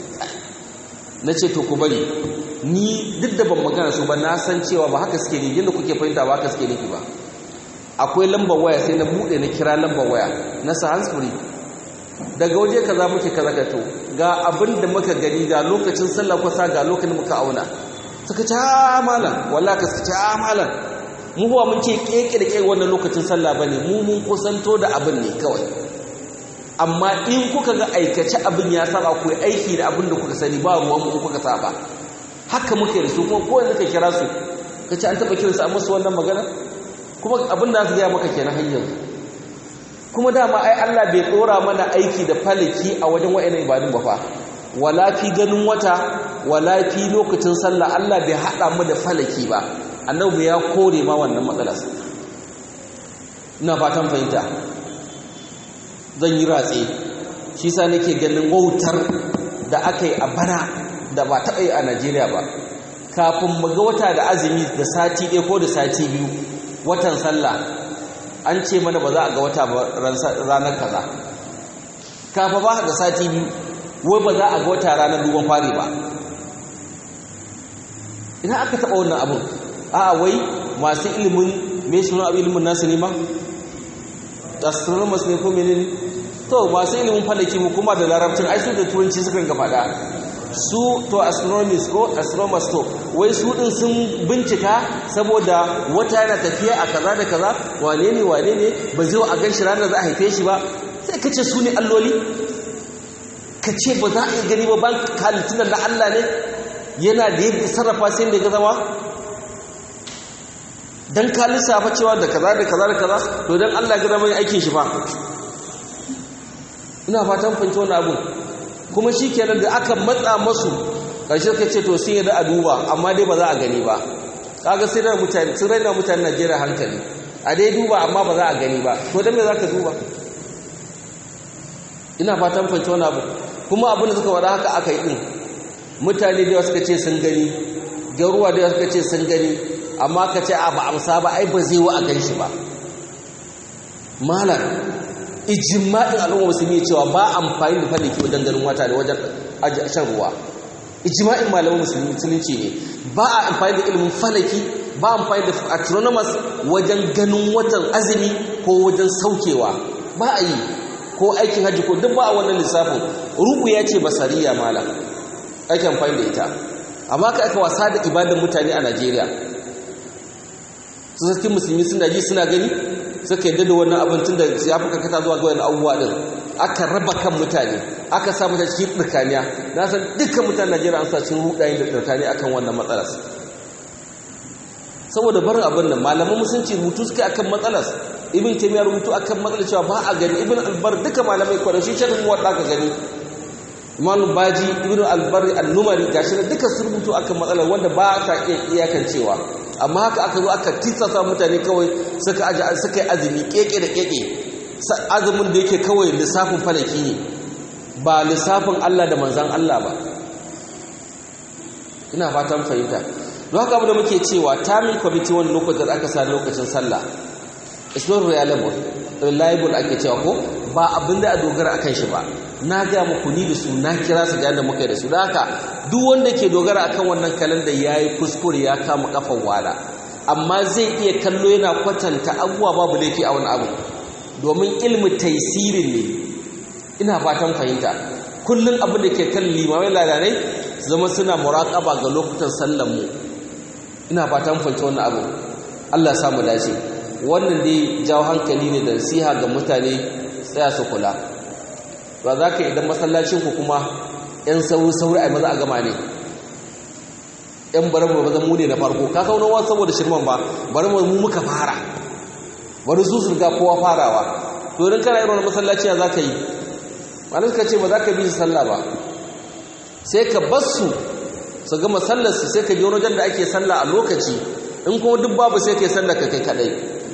Speaker 1: na ce to ku bari ni duk da ban magana su ba na san cewa ba haka suke ne yadda kuke fahimta ba haka suke nufi ba akwai lambar waya sai na bude na kira lambar waya na sa handsfree daga waje kaza muke kaza ka to ga abin da muka gani ga lokacin sallah kusa ga lokacin muka auna suka ce ha malam wallahi ka suka ce ha malam mu huwa mun ce keke da keke wannan lokacin sallah bane mu mun kusanto da abin ne kawai amma in kuka ga aikace abin ya saba ku aiki da abin da kuka sani ba ruwan mu kuka saba haka muke da su kuma ko yanzu ka kira su ka ce an taba kiransu a musu wannan magana kuma abin da su gaya maka kenan hanyar kuma dama ai Allah bai tsora mana aiki da falaki a wajen wa'annan ibadun ba fa wala fi ganin wata wala fi lokacin sallah Allah bai hada mu da falaki ba annabi ya kore ma wannan matsalar ina fatan fahimta zan yi ratse shi sa nake ganin wautar da aka yi a bana da ba taɓa yi a Najeriya ba kafin mu ga wata da azumi da sati ɗaya ko da sati biyu watan sallah an ce mana ba za a ga wata ba ranar kaza kafa ba da sati biyu wai ba za a ga wata ranar duban fari ba ina aka taɓa wannan abin a wai masu ilimin mai suna abu ilimin nasu ne ma astronomers ne ko menene to masu ilimin falaki hukuma da larabcin ai su da turanci suka ga faɗa su to astronomers ko astronomers to wai su din sun bincika saboda wata yana tafiya a kaza da kaza wane ne wane ne ba zai a ganshi ranar za a haife shi ba sai ka ce su ne alloli ka ce ba za a yi gani ba ban halittun na Allah ne yana da yadda sarrafa sai da ya zama dan ka lissafa cewa da kaza da kaza da kaza to dan Allah ga zama aikin shi fa ina fatan fahimci wannan abu kuma shikenan da aka matsa masu karshe ka ce to sun yi da a duba amma dai ba za a gani ba kaga sai da mutane sun raina mutane Najeriya hankali a dai duba amma ba za a gani ba to dan me za ka duba ina fatan fahimci wannan abu kuma abin da suka wada haka aka yi din mutane da suka ce sun gani garuwa da suka ce sun gani amma ka ce a ba amsa ba ai ba zai wa a gan shi ba malar ijima'in al'umma musulmi cewa ba amfani da falaki wajen ganin wata da wajen shan ruwa ijima'in malamin musulmi musulunci ne ba a amfani da ilimin falaki ba amfani da astronomers wajen ganin watan azumi ko wajen saukewa ba a yi ko aikin hajji ko duk ba a wannan lissafin rubu ya ce basariya mala ake amfani da ita amma ka aka wasa da ibadan mutane a najeriya su sarkin musulmi suna ji suna gani suka yadda da wannan abin tun da ya fi karkata zuwa ga wani abubuwa din aka raba kan mutane aka sa mutane cikin tsirkaniya na san dukkan mutane najeriya an sa cikin rudayen da tsirkaniya akan wannan matsalar saboda barin abin nan malaman musulunci rubutu suka akan matsalar ibn taymiya rubutu akan matsalar cewa ba a gani ibn albar duka malamai kwarashi shakin wadda ka gani imam baji ibn albar al-numari gashi duka su rubutu akan matsalar wanda ba ta iya iyakancewa amma haka aka zo aka titsasa mutane kawai suka aji suka yi azumi keke da keke azumin da yake kawai lissafin falaki ne ba lissafin Allah da manzan Allah ba ina fatan fahimta don haka abu da muke cewa tamin kwamiti wani lokacin da aka sa lokacin sallah it's not reliable reliable ake cewa ko ba abin da a dogara a kan shi ba na ga muku ni da su na kira su ga yadda muka yi da su da haka duk wanda ke dogara akan wannan kalanda ya yi kuskure ya kama kafan wala amma zai iya kallo yana kwatanta abubuwa babu laifi a wani abu domin ilmi taisirin ne ina fatan fahimta kullum abin da ke kan limamai ladanai zama suna muraƙaba ga lokutan sallan mu ina fatan fahimta wannan abu Allah samu dace wannan dai jawo hankali ne da nasiha ga mutane tsaya su kula ba za ka idan masallacinku kuma 'yan sauri-sauri a maza a gama ne 'yan bari mu zan mu ne na farko ka kawo nawa saboda shirman ba bari mu muka fara bari su surga kowa farawa to idan kana irin masallaci ya za ka yi wani suka ce ba za ka bi su sallah ba sai ka bar su su gama sallarsu sai ka je wani wajen da ake sallah a lokaci in kuma duk babu sai ka yi sallar ka kai kadai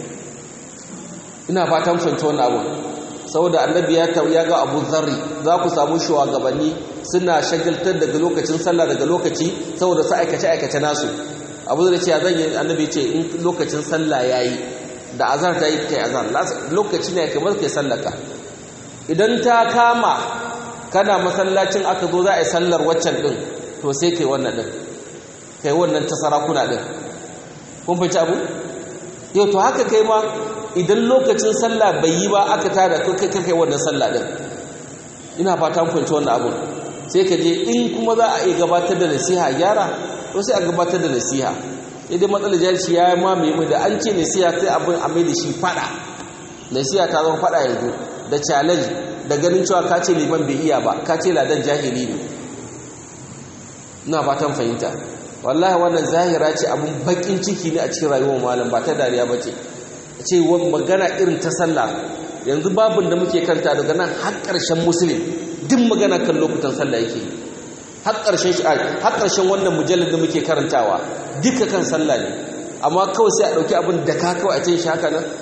Speaker 1: ina fatan fahimci wannan abu saboda annabi ya ya ga Abu Dharri za ku samu shugabanni suna shagaltar daga lokacin sallah daga lokaci saboda su aikace aikace nasu Abu Dharri ce zan yi annabi ce in lokacin sallah yayi da azhar ta yi kai azhar lokaci ne kamar kai sallaka idan ta kama kana masallacin aka zo za a yi sallar waccan din to sai kai wannan din kai wannan ta sarakuna din kun fahimci abu yau to haka kai ma idan lokacin sallah bai yi ba aka tada kai kai wannan sallah din ina fata mun fahimci wannan abu sai ka je in kuma za a iya gabatar da nasiha gyara to sai a gabatar da nasiha idan matsalar jahilci ya mamaye mu da an ce nasiha sai abin a mai da shi fada nasiha ta zama fada yanzu da challenge da ganin cewa ka ce liman bai iya ba ka ce ladan jahili ne ina fatan fahimta wallahi wannan zahira ce abun bakin ciki ne a cikin rayuwar malam ba ta dariya ba ce ce magana irin ta sallah yanzu babin da muke kanta daga nan har ƙarshen musulun duk magana kan lokutan sallah yake har ƙarshen shi har ƙarshen wannan mujallar da muke karantawa duka kan sallah ne amma kawai sai a ɗauki abin da ka kawai a ce shi haka nan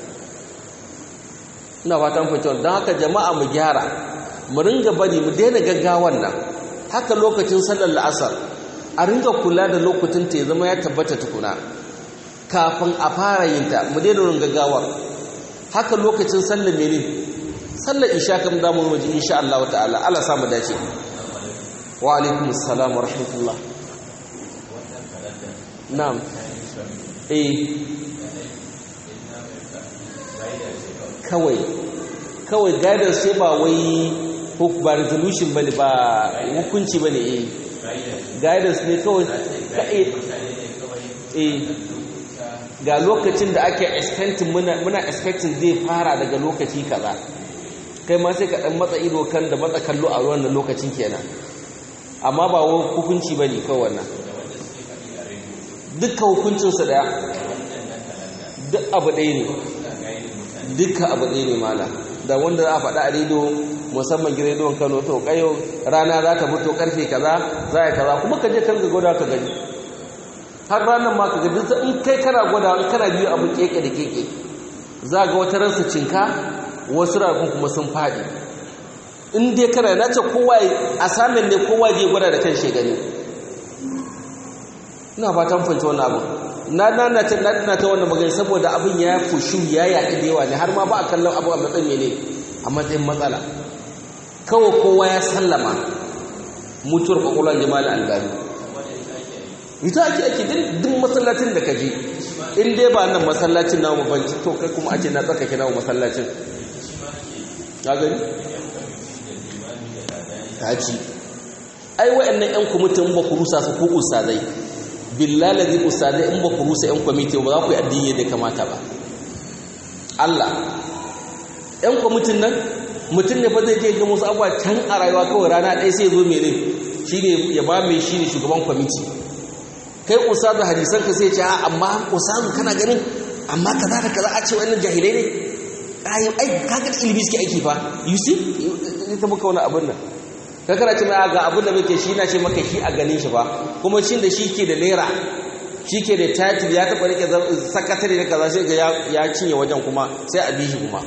Speaker 1: ina fatan fahimtar don haka jama'a mu gyara mu ringa bari mu daina gaggawan nan haka lokacin sallar la'asar a ringa kula da lokacin ta ya zama ya tabbata tukuna kafin a fara yin ta mu daina rin gaggawar haka lokacin sallar mene sallar isha kam da mu waje insha Allah ta'ala Allah samu dace wa alaikum assalam wa rahmatullah na'am eh kawai kawai guidance sai ba wai ba resolution bane ba hukunci bane eh guidance ne kawai ka eh ga lokacin da ake expecting muna muna expecting zai fara daga lokaci kaza kai ma sai ka dan matsa ido kan da matsa kallo a wannan lokacin kenan amma ba wai hukunci bane kawai wannan dukkan hukuncin su daya duk abu ɗaya ne dukkan abu ɗaya ne mala da wanda za a faɗa a rediyo musamman gidan rediyon Kano to kayo rana za ta fito karfe kaza za a kaza kuma ka je kan ga gwada ka gani har ranar ma ka ga duk in kai kana gwada in kana biyu abu keke da keke za ga wata ransa cinka wasu ragun kuma sun faɗi in dai kana na ce kowa a samun ne kowa je gwada da kan shegani ina fatan fahimci wannan abu na na na ta na ta wannan magana saboda abin ya fushu ya yaɗi da yawa ne har ma ba a kallon abu a matsayin mene a matsayin matsala kawai kowa ya sallama mutuwar kwakwalwar jama'a albani ita ake ake duk masallacin da ka je in dai ba nan masallacin namu ban to kai kuma ake na tsakake namu masallacin ka gani kaji ai wayannan yan kwamitin ba ku rusa su ko ustazai billahi ladhi ustazai in ba ku rusa yan kwamiti ba za ku yi addini da kamata ba Allah yan kwamitin nan mutum ne fa zai je ga musu abuwa can a rayuwa kawai rana ɗaya sai ya zo mene shine ya ba mai shine shugaban kwamiti kai ustazu hadisan ka sai ce a amma ustazu kana ganin amma kaza da kaza a ce wannan jahilai ne ai ai kaga ilimi suke aiki fa you see ita muka wani abin nan ka kana ce mai ga abin da muke shi na ce maka shi a ganin shi ba kuma shi da shi ke da naira shi ke da title ya taɓa rike sakatare da kaza sai ga ya cinye wajen kuma sai a bi shi kuma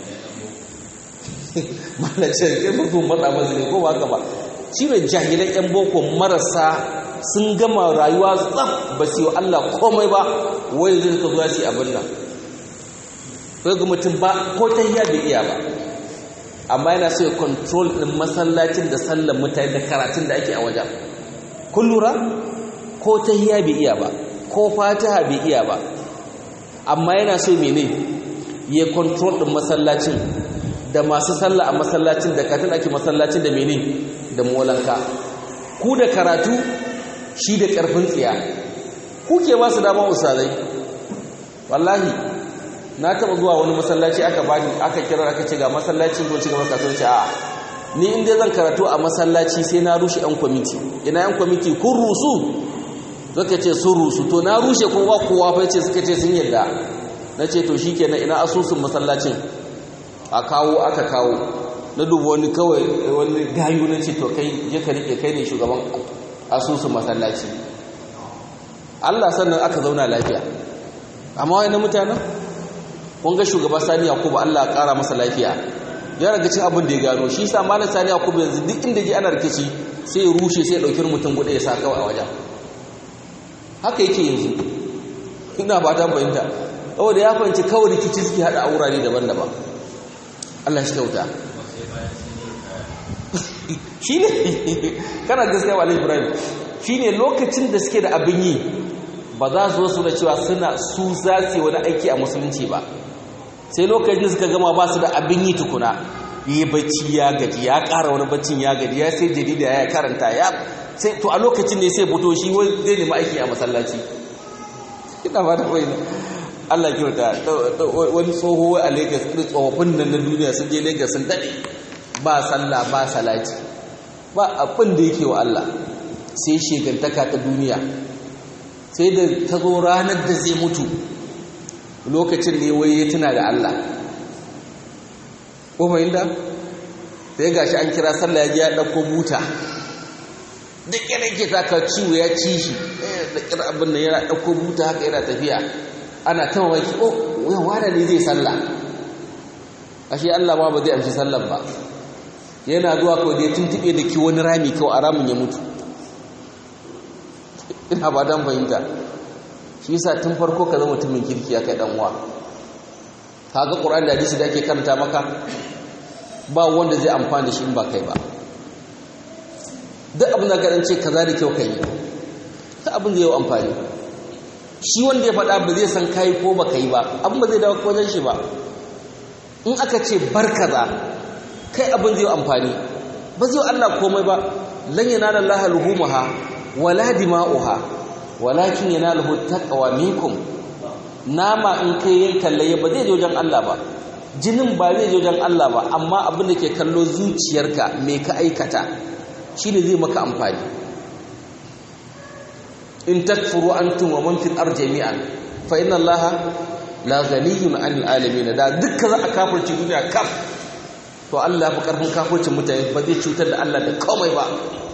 Speaker 1: malace kai mutum matsa masu ne ko ba haka ba shi ne jahilan yan boko marasa sun gama rayuwa tsaf ba su yi Allah komai ba wai zai ka zuwa su abin nan sai ga mutum ba ko ta hiya bai iya ba amma yana so ya control din masallacin da sallar mutane da karatun da ake a wajen kun lura ko ta hiya bai iya ba ko fatiha bai iya ba amma yana so mene ya control din masallacin da masu sallah a masallacin da katin ake masallacin da mene da molanka ku da karatu shi da ƙarfin tsiya kuke ba su dama usalai wallahi na taɓa zuwa wani masallaci aka bani aka kira aka ce ga masallacin ko cigaba kasuwanci a ni inda zan karatu a masallaci sai na rushe yan kwamiti ina yan kwamiti kun rusu zaka ce sun rusu to na rushe kowa kowa fa ce suka ce sun yadda na ce to shikenan ina asusun masallacin a kawo aka kawo na duba wani kawai wani gayu na ce to kai je ka rike kai ne shugaban asusun masallaci Allah sannan aka zauna lafiya amma wani mutanen kun ga shugaba Sani Yakubu Allah ya kara masa lafiya ya raga cin abin da ya gano shi yasa malam Sani Yakubu yanzu duk inda ji ana rikici sai ya rushe sai ya dauki mutum guda ya sa kawai a wajen haka yake yanzu ina ba ta fahimta saboda ya fahimci kawai rikici suke hada a wurare daban-daban Allah shi kyauta shi ne kana gaskiya wa ibrahim shi ne lokacin da suke da abin yi ba za su wasu da cewa suna su za su wani aiki a musulunci ba sai lokacin da suka gama ba su da abin yi tukuna yi bacci ya gaji ya ƙara wani baccin ya gaji ya sai jarida ya karanta ya sai to a lokacin ne sai fito shi zai nemi aiki a masallaci ina ba da wani Allah kyauta wani tsoho a Lagos irin tsofaffin nan na duniya sun je Lagos sun daɗe ba sallah ba salati ba abin da yake wa Allah sai shegantaka ta duniya sai da ta zo ranar da zai mutu lokacin ne wai ya tuna da Allah ko mai da sai gashi an kira sallah ya ya dauko buta da kira ke taka ciwo ya ci shi da kira abin nan yana dauko buta haka yana tafiya ana ta mamaki oh wayan wada ne zai sallah ashe Allah ma ba zai amshi sallan ba yana zuwa kawai da ya tuntube da ki wani rami kawai a ramin ya mutu ina ba dan fahimta shi yasa tun farko ka zama mutumin kirki ya kai dan uwa kaga Qur'ani da hadisi da ake karanta maka ba wanda zai amfana da shi in ba kai ba duk abin da ka ce kaza da kyau kai ta abin zai yi amfani shi wanda ya faɗa ba zai san kayi ko ba yi ba abin ba zai dawo wajen shi ba in aka ce bar kaza kai abin zai amfani ba zai Allah komai ba lan yanala Allah luhumuha wala dima'uha walakin yanaluhu taqwa minkum nama in kai yankan laye ba zai je wajen Allah ba jinin ba zai je wajen Allah ba amma abin da ke kallo zuciyarka me ka aikata shine zai maka amfani in takfuru antum wa man fil ardi jami'an fa inna allaha la ghaniyun 'anil alamin da dukkan za a kafirci duniya kaf to Allah fa karfin kafircin mutane ba zai cutar da Allah da komai ba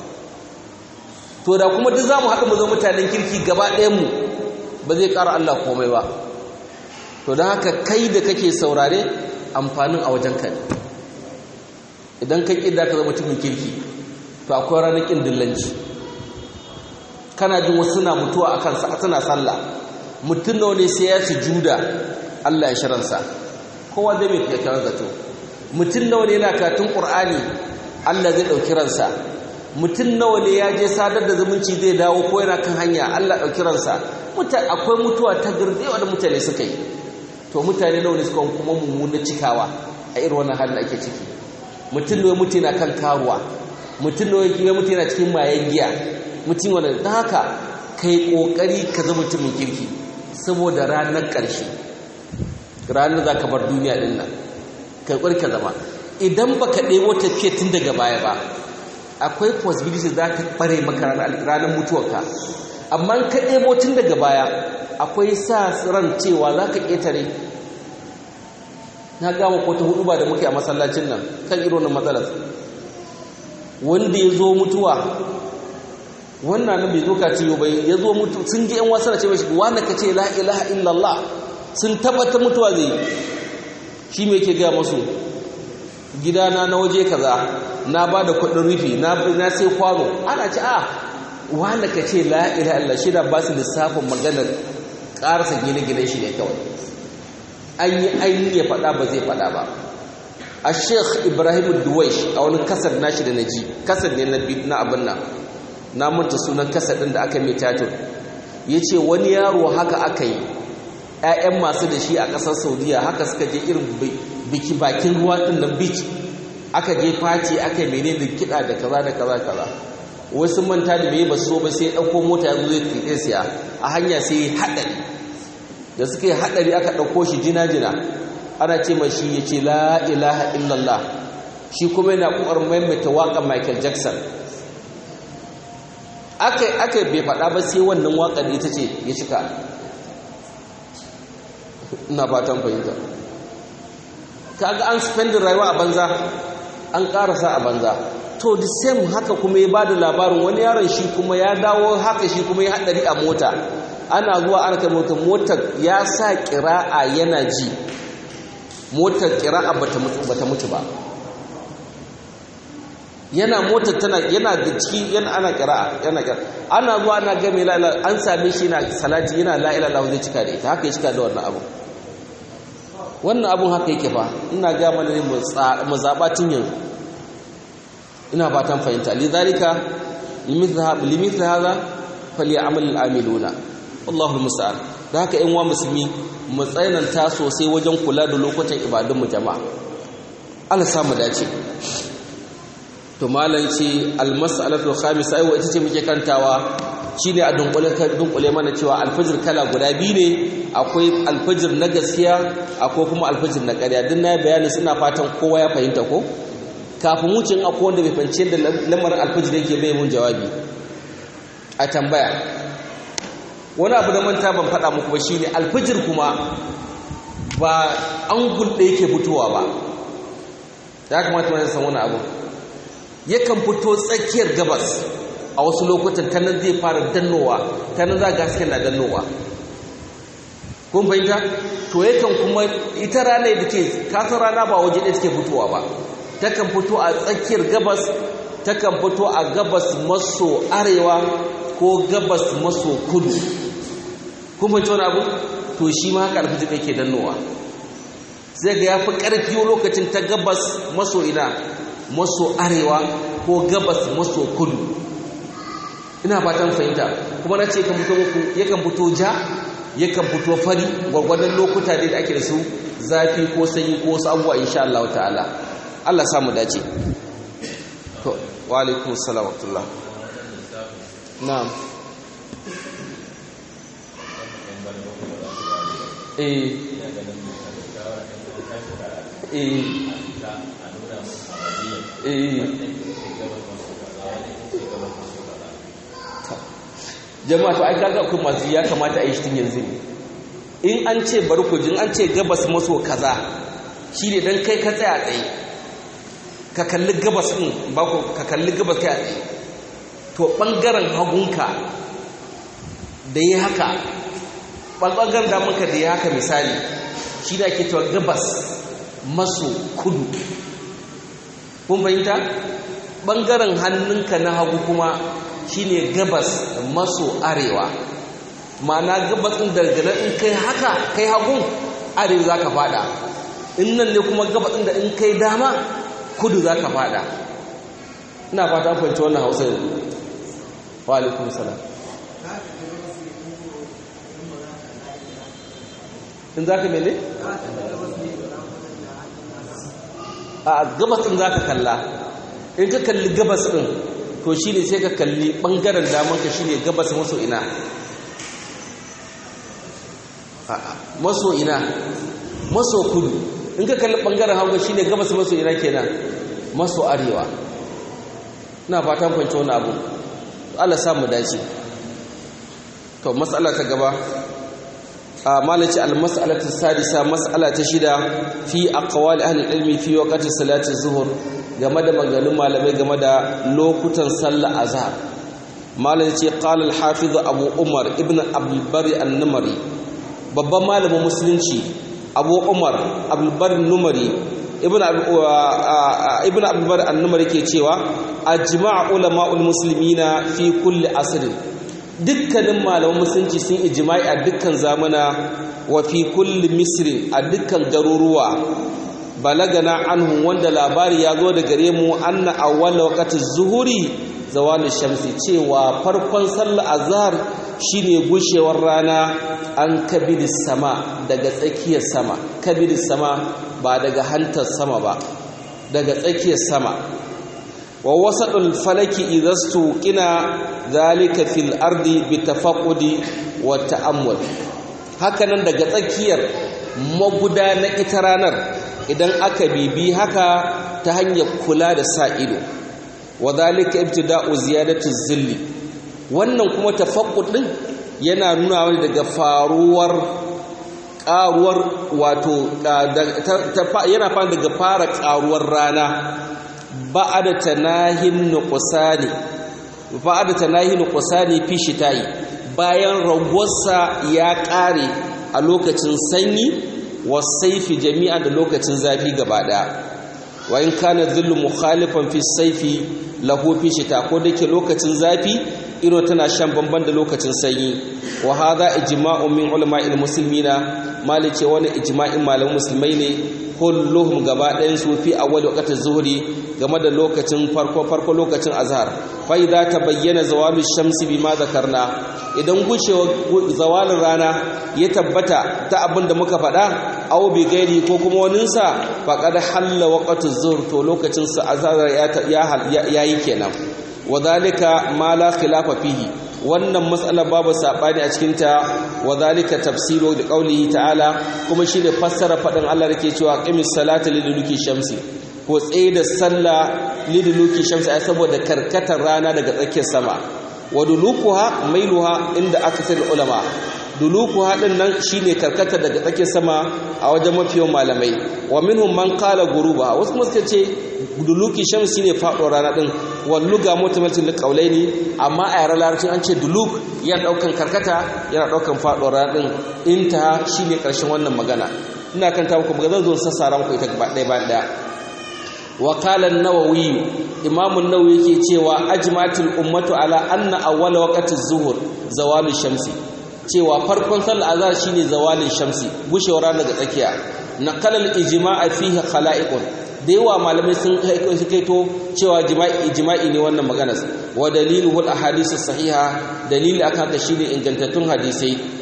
Speaker 1: to da kuma duk zamu haɗu mu zo mutanen kirki gaba ɗayan mu ba zai ƙara Allah komai ba to don haka kai da kake saurare amfanin a wajen ka idan ka ƙi da ka zama mutumin kirki to akwai ranar ƙin dillanci kana jin wasu suna mutuwa akan suna sallah mutum nawa ne sai ya sujuda Allah ya shiransa kowa zai mai kyakkyawar zato mutum nawa ne yana katun Qur'ani Allah zai ɗauki ransa mutum nawa ne ya je sadar da zumunci zai dawo ko yana kan hanya Allah ɗauki ransa akwai mutuwa ta girdewa da mutane suka yi to mutane nawa ne suka kuma mummuna cikawa a irin wannan halin da ake ciki mutum nawa mutu yana kan karuwa mutum nawa mutu yana cikin mayan giya mutum wanda da haka kai kokari ka zama mutumin kirki saboda ranar ƙarshe ranar za ka bar duniya ɗin nan kai kokari ka zama idan ba ka ɗebo tafiya tun daga baya ba akwai possibility za ka ɓare maka ranar mutuwarka amma ka ɗebo tun daga baya akwai sa ran cewa za ka ƙetare na gama ko ta hudu ba da muke a masallacin nan kan irin matsalar wanda ya zo mutuwa wannan nan bai zo ka ciyo bai ya zo mutu sun ji yan wasu na ce mashi wanda ka ce la ilaha illallah sun tabbata mutuwa zai shi mai ke gaya masu gidana na waje kaza na ba da kudin rufi na sai kwano ana ce a wanda ka ce la ilaha illallah shi da ba su lissafin maganar karasa gine-gine shi ne kawai an yi ainihin ya faɗa ba zai faɗa ba a sheikh ibrahim duwaish a wani kasar nashi da na ji kasar ne na abin nan na manta sunan kasadin da aka mai tatur ya ce wani yaro haka aka yi 'ya'yan masu da shi a ƙasar saudiya haka suka je irin biki bakin ruwa ɗin nan beach aka je fati aka yi mene da kiɗa da kaza da kaza kaza wasu manta da bai ba so ba sai ɗauko mota ya zo zai tuɗe siya a hanya sai ya haɗari da suka yi haɗari aka ɗauko shi jina-jina ana ce ma shi ya ce la ilaha illallah shi kuma yana ƙoƙarin maimaita waƙar michael jackson aka aka bai faɗa ba sai wannan waƙar ita ce ya cika ina fatan fahimta kaga an spendin rayuwa a banza an ƙarasa a banza to the same haka kuma ya bada labarin wani yaron shi kuma ya dawo haka shi kuma ya haɗari a mota ana zuwa ana kai mota motar ya sa ƙira'a yana ji motar ƙira'a bata mutu ba yana motar tana yana da ciki yana ana kira'a yana kira ana zuwa ana ga mai la'ila an same shi yana salati yana la'ila Allah zai cika da ita haka ya cika da wannan abu wannan abun haka yake fa ina ga mana ne mu zaba tun yanzu ina fatan fahimta lidhalika limithla hadha falyamal al'amiluna wallahu musta'an da haka in wa musulmi mu tsayananta sosai wajen kula da lokutan ibadun mu jama'a Allah samu dace to malam ce almas'alatu khamisa ai ita ce muke kantawa shine a dunkule dunkule mana cewa alfajir kala guda biyu ne akwai alfajir na gaskiya akwai kuma alfajir na ƙarya din na bayani suna fatan kowa ya fahimta ko kafin wucin akwai wanda bai fahimci da lamarin alfajir yake bai mun jawabi a tambaya wani abu da manta ban faɗa muku ba shine alfajir kuma ba an gulɗe yake fitowa ba ya kamata mu san wani abu yakan fito tsakiyar gabas a wasu lokutan ta nan zai fara dannowa ta nan za ga hasken na dannowa kun fahimta to yakan kuma ita rana da ke kasar rana ba waje ɗaya take fitowa ba takan fito a tsakiyar gabas takan fito a gabas maso arewa ko gabas maso kudu kun fahimci wani abu to shi ma haka alfijir yake dannowa zai ga ya fi ƙarfi lokacin ta gabas maso ina maso arewa ko gabas maso kudu ina fatan fahimta kuma na ce yakan fito ja yakan fito fari gwargwadon lokuta da ake da su zafi ko sanyi ko wasu abubuwa insha Allah ta'ala Allah samu dace to wa alaikum assalam wa rahmatullah na'am eh eh eh jama'a to ai kaga ku masu ya kamata a yi shi yanzu ne in an ce bari ku jin an ce gabas maso kaza shi ne dan kai ka tsaya tsaye ka kalli gabas din ba ku ka kalli gabas kai a tsaye to bangaren hagunka da yi haka bangaren damanka da yi haka misali shi da ake cewa gabas maso kudu kun fahimta bangaren hannunka na hagu kuma shine gabas maso arewa ma'ana gabas ɗin daga nan in kai haka kai hagun arewa za ka fada in nan ne kuma gabas ɗin da in kai dama kudu za ka fada ina fata fahimci wannan hausa yanzu wa alaikum salam in za ka mene? a gabas ɗin za ka kalla in ka kalli gabas ɗin to shi ne sai ka kalli ɓangaren damanka shi ne gabas maso ina maso ina maso kudu in ka kalli ɓangaren hauga shi ne gabas maso ina kenan maso arewa na fatan kwanci wani abu Allah samu dace to matsala ta gaba a malaci al-mas'alatu sadisa mas'ala ta shida fi aqwali ahli ilmi fi waqti salati zuhur game da maganganun malamai game da lokutan sallar azhar malam ce qala al-hafiz abu umar ibn abdul bari an-numari babban malamin musulunci abu umar abdul bari an-numari ibn ibn abdul bari an-numari ke cewa ajma'a ulama'ul muslimina fi kulli asrin dukkanin malaman musulunci sun ijma'i a dukkan zamana wa fi kulli misrin a dukkan garuruwa balagana anhu wanda labari ya zo da gare mu anna awwala waqti zuhuri zawalul shamsi cewa farkon sallar azhar shine gushewar rana an kabiris sama daga tsakiyar sama kabiris sama ba daga hantar sama ba daga tsakiyar sama wa wasadul falaki idastu qina zalika fil ardi bitafaqqudi wa ta'ammul hakanan daga tsakiyar maguda na ita ranar idan aka bibi haka ta hanyar kula da sa ido wa zalika ibtida'u ziyadati zilli wannan kuma tafaqqud din yana nuna wani daga faruwar karuwar wato yana fara daga fara karuwar rana ba'ada tanahin nuqsani ba'ada tanahin nuqsani fi shita'i bayan ragowarsa ya kare a lokacin sanyi wasaifi jami'a da lokacin zafi gaba daya wa in kana dhillu mukhalifan fi saifi lahu fi shita ko dake lokacin zafi iro tana shan bamban da lokacin sanyi wa hadha ijma'un min ulama'il muslimina malice wani ijma'in malaman musulmai ne kulluhum gaba ɗayan su fi awwal waqti zuhri game da lokacin farko farko lokacin azhar fa idza tabayyana zawalu shamsi bima zakarna idan gushewa zawalin rana ya tabbata ta abin da muka faɗa aw bi gairi ko kuma waninsa faqad halla waqtu zuhr to lokacin sa azhar ya yayi kenan wadhalika ma la khilafa fihi wannan matsalar babu sabani a cikin ta wadhalika tafsiru da qaulihi ta'ala kuma shine fassara fadin Allah dake cewa qimis salata liduluki shamsi ko tsaye da sallah liduluki shamsi ai saboda karkatar rana daga tsakiyar sama wa dulukuha mailuha inda akasar ulama dulukuha din nan shine karkata daga tsakiyar sama a wajen mafiyan malamai wa minhum man qala guruba wasu kuma suka ce duluki shamsi ne faɗo rana din walluga mutamatin da kaulaini amma a yaran larabcin an ce duluk yana daukan karkata yana daukan faɗo rana din inta shine karshen wannan magana ina kan ta muku magana zan sassara muku ita gaba ɗaya bayan ɗaya وقال النووي امام النووي yake cewa ajmatul ummatu ala anna awwal waqti az-zuhr zawalul shamsi cewa farkon sallar azhar shine zawalul shamsi gushewar rana daga tsakiya naqala al-ijma'a fihi khala'iqun da yawa malamai sun kai su kaito cewa jima'i ijma'i ne wannan magana wa daliluhu al-ahadith as-sahiha dalili akan haka shine ingantattun hadisai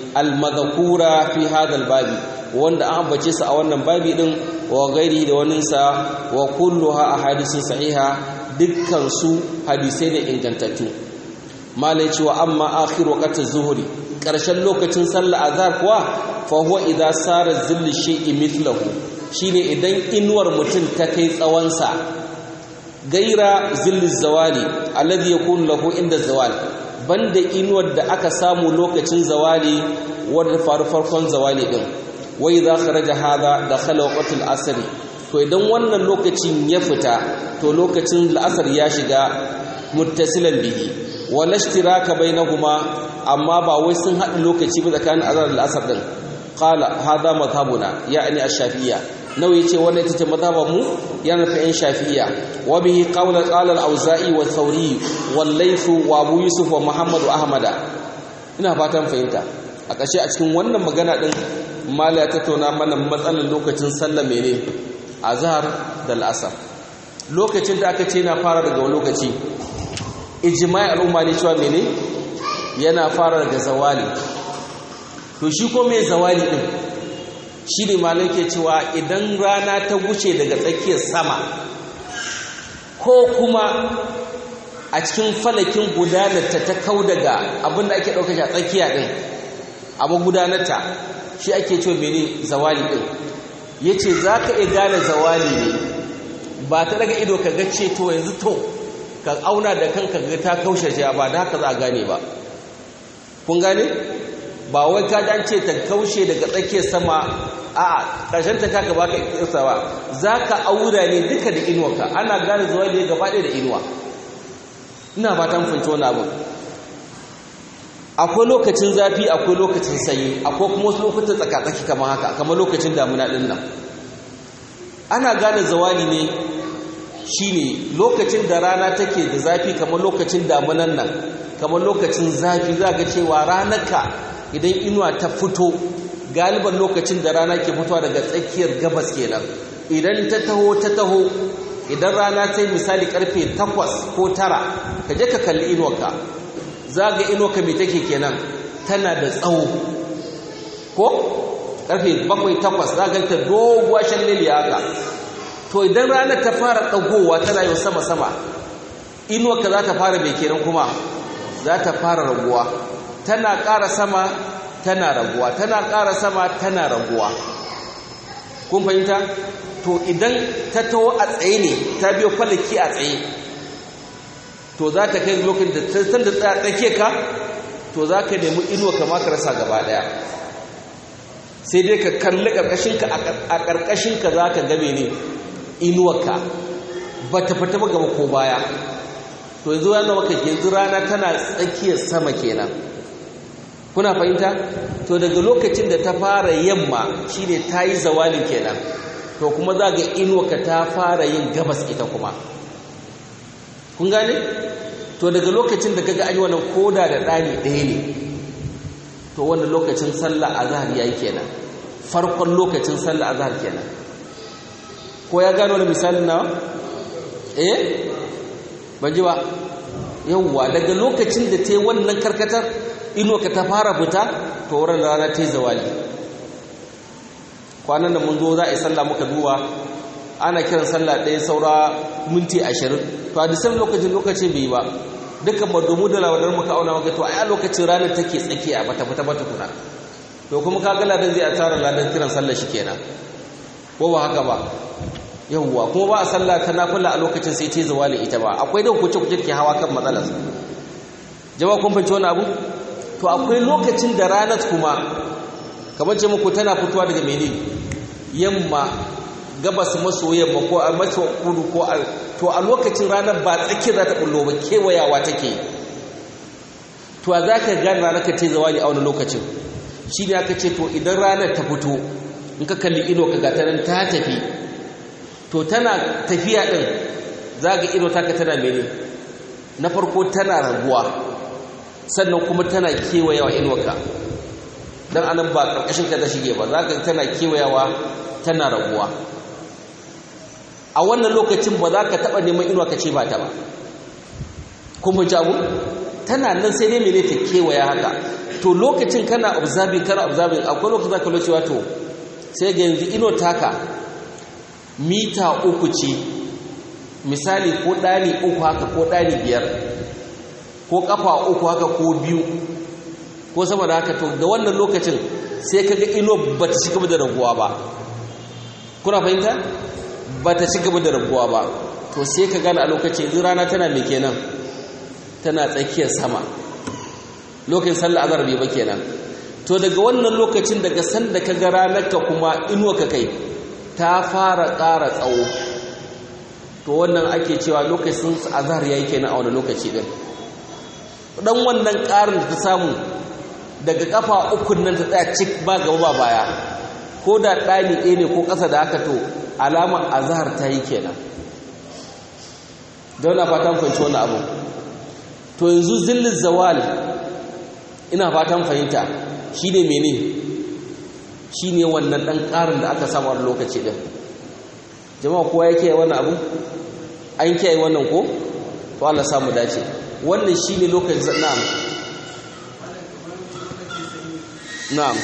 Speaker 1: al-madhkura fi hadha babi wanda an ambace su a wannan babi din wa gairi da waninsa wa kulluha ahadithun sahiha dukkan su hadisai ne ingantattu malai cewa amma akhir waqti zuhri karshen lokacin sallar azhar kuwa fa huwa idza sara zillu shay'i mithlahu shine idan inuwar mutum ta kai tsawon sa gaira zillu zawali alladhi yakunu lahu inda zawal banda inuwar da aka samu lokacin zawali wanda faru farkon zawali din wa idza kharaja hada dakhala waqtul asr to idan wannan lokacin ya fita to lokacin al'asr ya shiga muttasilan bihi wala ishtiraka bainahuma amma ba wai sun haɗu lokaci ba tsakanin azhar da asr din qala hada madhhabuna ya'ni ash-shafi'iyya nawa yace wannan ita ce madhaban mu yana fa in shafi'iyya wa bihi qawla qala al-auza'i wa thawri wal layth wa abu yusuf wa muhammad wa ahmada ina fatan fahimta a ƙarshe a cikin wannan magana din mala ya tattauna mana matsalar lokacin sallah mene azhar da al-asr lokacin da aka ce na fara daga wani lokaci ijma'i al'umma ne cewa mene yana fara daga zawali to shi ko mai zawali din shi ne malai ke cewa idan rana ta wuce daga tsakiyar sama ko kuma a cikin falakin gudanarta ta kau daga abinda ake ɗauka shi a tsakiya ɗin abu gudanarta shi ake cewa mene zawali ɗin ya ce za ka iya gane zawali ne ba ta daga ido ka ga ce to yanzu to ka auna da kanka ga ta kaushe ba da haka za a gane ba kun gane ba wai ka dan ce ta kaushe daga tsakiyar sama a ƙarshen ta kaka baka kirsa ba za ka aura ne duka da inuwarka ana gane zuwa da gaba ɗaya da inuwa ina ba ta mafinci wani abin akwai lokacin zafi akwai lokacin sanyi akwai kuma wasu lokutan tsakatsaki kamar haka kamar lokacin damuna ɗin nan ana gane zawali ne shine lokacin da rana take da zafi kamar lokacin damunan nan kamar lokacin zafi za ga cewa ranarka idan inuwa ta fito galiban lokacin da rana ke fitowa daga tsakiyar gabas kenan idan ta taho ta taho idan rana ta yi misali karfe 8 ko 9 ka je ka kalli inuwarka za ga inuwarka mai take kenan tana da tsawo ko karfe 7 8 za ga ta doguwa shalleliya haka to idan rana ta fara ɗagowa tana yau sama-sama inuwarka za ta fara mai kenan kuma za ta fara raguwa tana ƙara sama tana raguwa tana ƙara sama tana raguwa kun fahimta to idan ta taho a tsaye ne ta biyo falaki a tsaye to za ta kai lokacin da ta san da tsake ka to za ka nemi inuwa kama ka rasa gaba ɗaya sai dai ka kalli ƙarƙashinka a ƙarƙashinka za ka game ne inuwarka ba ta fita ba gaba ko baya to yanzu yana maka yanzu rana tana tsakiyar sama kenan kuna fahimta to daga lokacin da ta fara yamma shine ta yi zawalin kenan to kuma za ga inuwarka ta fara yin gabas ita kuma kun gane to daga lokacin da kaga an yi wannan koda da ɗani ɗaya ne to wannan lokacin sallah azhar yayi kenan farkon lokacin sallah azhar kenan ko ya gano wani misalin nawa eh ban ji ba yawwa daga lokacin da ta yi wannan karkatar inuwa ta fara fita to wurin rana ta yi zawali kwanan da mun zo za a yi sallah muka duba ana kiran sallah ɗaya saura minti ashirin to a disan lokacin lokacin bai yi ba dukkan madomu da lawadar muka auna maka to a lokacin ranar take tsakiya bata fita bata kuna to kuma ka gala dan zai a tara ladan kiran sallah shi kenan ko ba haka ba yawwa kuma ba a sallah ta nafila a lokacin sai ta zawali ita ba akwai da kuce kuce ke hawa kan matsalar jama'a kun fahimci wani abu to akwai lokacin da ranar kuma kamar ce muku tana fitowa daga mene yamma gabas maso yamma ko a maso kudu ko a to a lokacin ranar ba tsakiyar za ta bullo ba kewayawa take to a za ka gane ranar ka ce zawali a wani lokacin shi ne aka ce to idan ranar ta fito in ka kalli ido ka gata nan ta tafi to tana tafiya ɗin za ga ido taka tana mene na farko tana raguwa sannan kuma tana kewayawa inuwarka don anan ba ƙarƙashin ka ta shige ba za ka tana kewayawa tana raguwa a wannan lokacin ba za ka taɓa neman inuwa ka ce ba ta ba kuma jamu tana nan sai dai mene ta kewaya haka to lokacin kana observing kana observing akwai lokacin zaka lo cewa to sai ga yanzu ino taka mita uku ce misali ko ɗani uku haka ko ɗani biyar ko ƙafa uku haka ko biyu ko sama da haka to da wannan lokacin sai ka ga ino ba ta ci gaba da raguwa ba kuna fahimta ba ta ci gaba da raguwa ba to sai ka gane a lokacin yanzu rana tana mai kenan tana tsakiyar sama lokacin sallah azhar bai ba kenan to daga wannan lokacin daga sanda ka ga ranarka kuma inuwa ka kai ta fara ƙara tsawo to wannan ake cewa lokacin azhar yayi kenan a wani lokaci din dan wannan ƙarin da ta samu daga kafa ukun nan ta tsaya cik ba gaba ba baya ko da ɗani ɗaya ne ko ƙasa da haka to alamar azhar ta yi kenan don na fatan fahimci wani abu to yanzu zillin zawal ina fatan fahimta shi ne mene shi ne wannan ɗan ƙarin da aka samu a lokaci ɗin jama'a kowa ya kiyaye wannan abu an kiyaye wannan ko to Allah samu dace wannan shi ne lokacin na'am na'am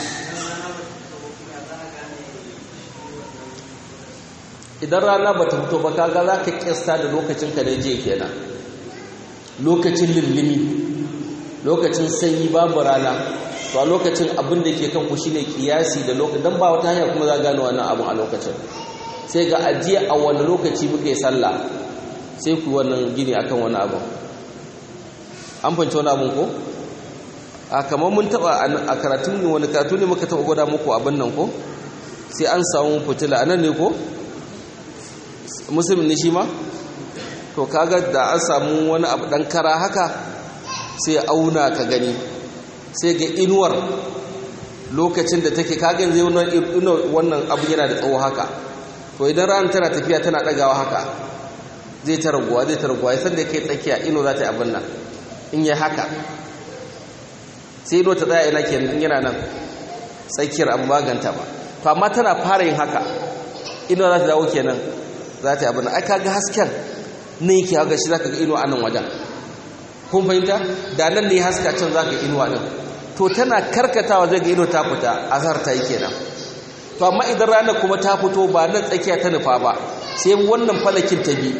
Speaker 1: idan rana ba ta fito ba kaga za ka kyasta da lokacin ka da je kenan lokacin lullumi lokacin sanyi babu rana to a lokacin abin da ke kanku shine kiyasi da lokacin dan ba wata hanya kuma za gano wannan abin a lokacin sai ga ajiya a wani lokaci muke sallah sai ku wannan gini akan wani abu an fanci wani abin ko a kamar mun taba a karatun ne wani karatu ne muka taba gwada muku abin nan ko sai an samu fitila anan ne ko musulmi ne shi ma to kaga da an samu wani abu dan kara haka sai auna ka gani sai ga inuwar lokacin da take kaga zai wannan abu yana da tsawo haka to idan ran tana tafiya tana dagawa haka zai ta raguwa zai ta raguwa yasan da kai tsakiya ino za ta yi abin nan in yi haka sai ino ta tsaya ina kenan in yana nan tsakiyar abu maganta ba to amma tana fara yin haka ino za ta dawo kenan za ta yi abin nan ai kaga hasken ne yake haka shi zaka ga ino a nan wajen kun fahimta da nan ne haska can zaka ga inuwa din to tana karkatawa zai ga ino ta fita azhar ta yi kenan to amma idan ranar kuma ta fito ba nan tsakiya ta nufa ba sai wannan falakin ta bi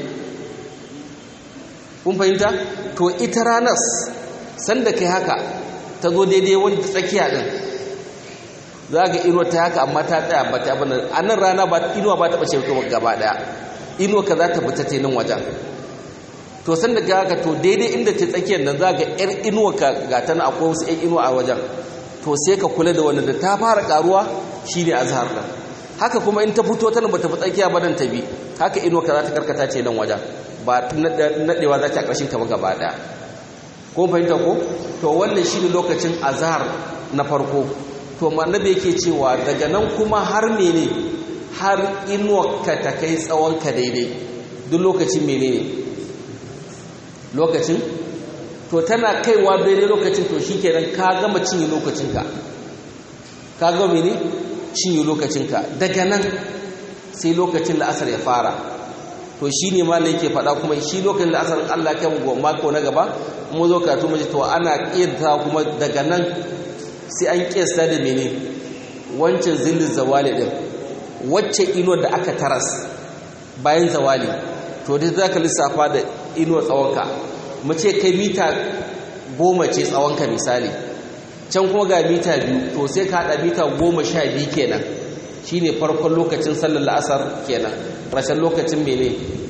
Speaker 1: kun fahimta to ita ranar sanda kai haka ta zo daidai wani tsakiya din za ga inuwa ta haka amma ta tsaya ba ta abin a nan rana ba inuwa ba ta ɓace gaba ɗaya inuwa ka za ta fita ta nan wajen to sanda ga haka to daidai inda ta tsakiyar nan za ga yar inuwa ka ga ta na akwai wasu yan inuwa a wajen to sai ka kula da wanda da ta fara karuwa shine azhar nan haka kuma in ta fito tana bata fi tsakiya ba dan ta bi haka inuwa ka za ta karkata ce nan wajen ba nadewa za ta a ƙarshen ta ba gaba ɗaya ko fahimta ko to wannan shine lokacin azhar na farko to annabi yake cewa daga nan kuma har mene har inuwa ka ta kai tsawon ka daidai duk lokacin menene lokacin to tana kaiwa daidai lokacin to shikenan ka gama cinye lokacinka ka gama mene cinye lokacinka daga nan sai lokacin la'asar ya fara to shi ne ma yake faɗa kuma shi lokacin la'asar Allah kai mu mako na gaba mu zo karatu mu to ana kiyanta kuma daga nan sai an kiyasta da mene wancan zillin zawali din wacce ino da aka taras bayan zawali to dai zaka lissafa da ino tsawonka mu ce kai mita goma ce tsawonka misali can kuma ga mita biyu to sai ka haɗa mita goma sha biyu kenan shi ne farkon lokacin sallar la'asar kenan rashin lokacin mene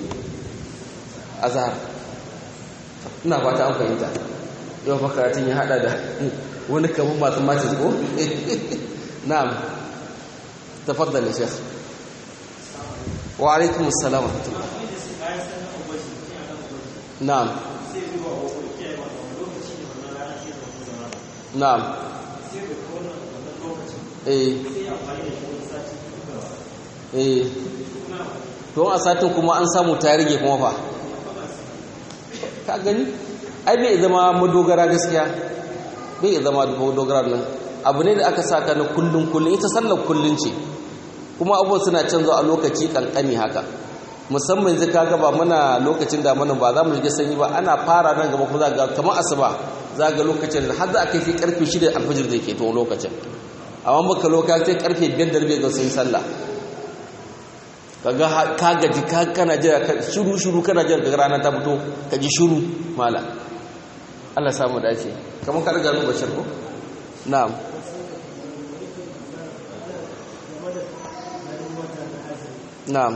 Speaker 1: azhar ina fata an fahimta yau makaratun ya haɗa da wani kamar masu masu ko na'am tafaddal shekh wa alaikum assalam na'am na'am eh eh don a satin kuma an samu ta rage kuma fa ka gani ai bai zama madogara gaskiya bai zama madogara nan abu ne da aka saka na kullun kullun ita sallar kullun ce kuma abubuwan suna canza a lokaci kankani haka musamman yanzu kaga ba muna lokacin da mana ba za mu shiga sanyi ba ana fara nan gaba kuma za ga kamar asuba za ga lokacin har za a kai sai karfe 6 alfajir da ke to lokacin amma baka lokacin karfe 5 da rabi ga sun sallah kaga ka gaji ka kana jira shiru shiru kana jira daga rana ta fito ka ji shiru mala Allah samu dace kamar ka riga mu bashir ko na'am na'am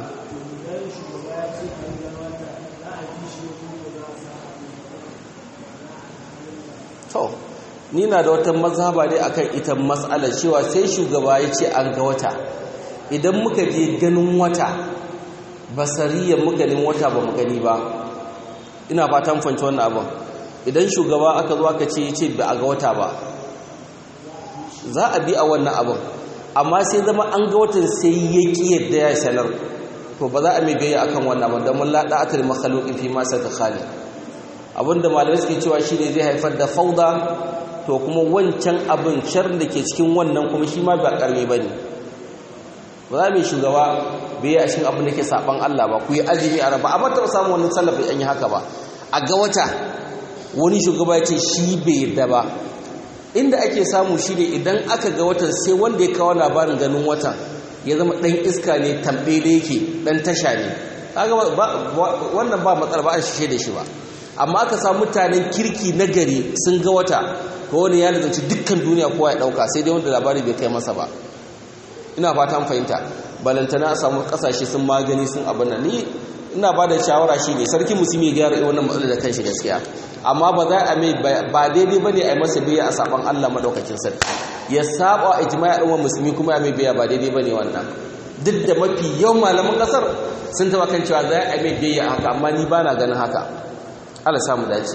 Speaker 1: to ni na da wata mazhaba ne akan ita mas'alar cewa sai shugaba ya ce an ga wata idan muka je ganin wata basariyan muka ganin wata ba mu gani ba ina fatan fanci wannan abin idan shugaba aka zo aka ce ce ba a ga wata ba za a bi a wannan abin amma sai zama an ga watan sai ya ki yadda ya sanar to ba za a mai biyayya akan wannan ba don mun lada atar makhluqin fi ma saka khali abinda malamai suke cewa shine zai haifar da fauda to kuma wancan abin sharrin da ke cikin wannan kuma shi ma ba karme bane ba za mu shugaba bai yi a cikin abin da ke saban Allah ba ku yi azumi a raba amma taɓa samun wani sallafa an yi haka ba a ga wata wani shugaba ya ce shi bai yadda ba inda ake samu shi ne idan aka ga watan sai wanda ya kawo labarin ganin watan ya zama ɗan iska ne tambe da yake ɗan tasha ne wannan ba matsala ba an shishe da shi ba amma aka samu mutanen kirki na gari sun ga wata ko wani ya nazarci dukkan duniya kowa ya ɗauka sai dai wanda labari bai kai masa ba ina fatan fahimta balantana a samu kasashe sun magani sun abin nan ni ina ba da shawara shi ne sarki musulmi ya gyara wannan matsalar da kanshi gaskiya amma ba za a mai ba daidai ba ne a yi masa biya a saban allah maɗaukakin sarki ya saba a ijma'i al'ummar musulmi kuma ya mai biya ba daidai ba ne wannan duk da mafi yawan malaman ƙasar sun taɓa kan cewa za a mai biya haka amma ni ba na ganin haka allah samu dace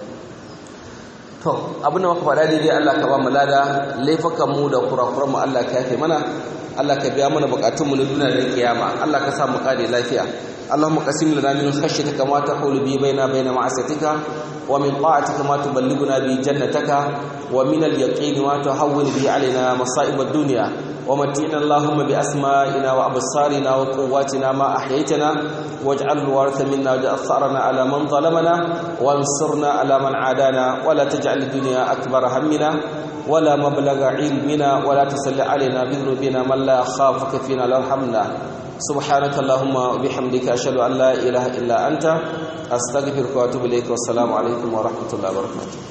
Speaker 1: to abin da muka faɗa daidai allah ka ba mu lada laifukan mu da kurakuran mu allah ka yafe mana Allah ka biya mana bukatunmu na duniya da kiyama Allah ka sa mu kare lafiya Allahumma qasim lana min khashyatika ma tahulu bi baina baina ma'asatika wa min ta'atika ma tuballighuna bi jannataka wa min al-yaqin ma tuhawwin bi alaina masa'ib ad-dunya wa matina Allahumma bi asma'ina wa absarina wa quwwatina ma ahyaytana waj'al al-waritha minna waj'al tharana ala man zalamana wansurna ala man adana wa la taj'al ad-dunya akbar hammina ولا مبلغ علمنا ولا تسل علينا بذنوبنا من لا يخافك فينا لا يرحمنا سبحانك اللهم وبحمدك أشهد أن لا إله إلا أنت أستغفرك وأتوب إليك والسلام عليكم ورحمة الله وبركاته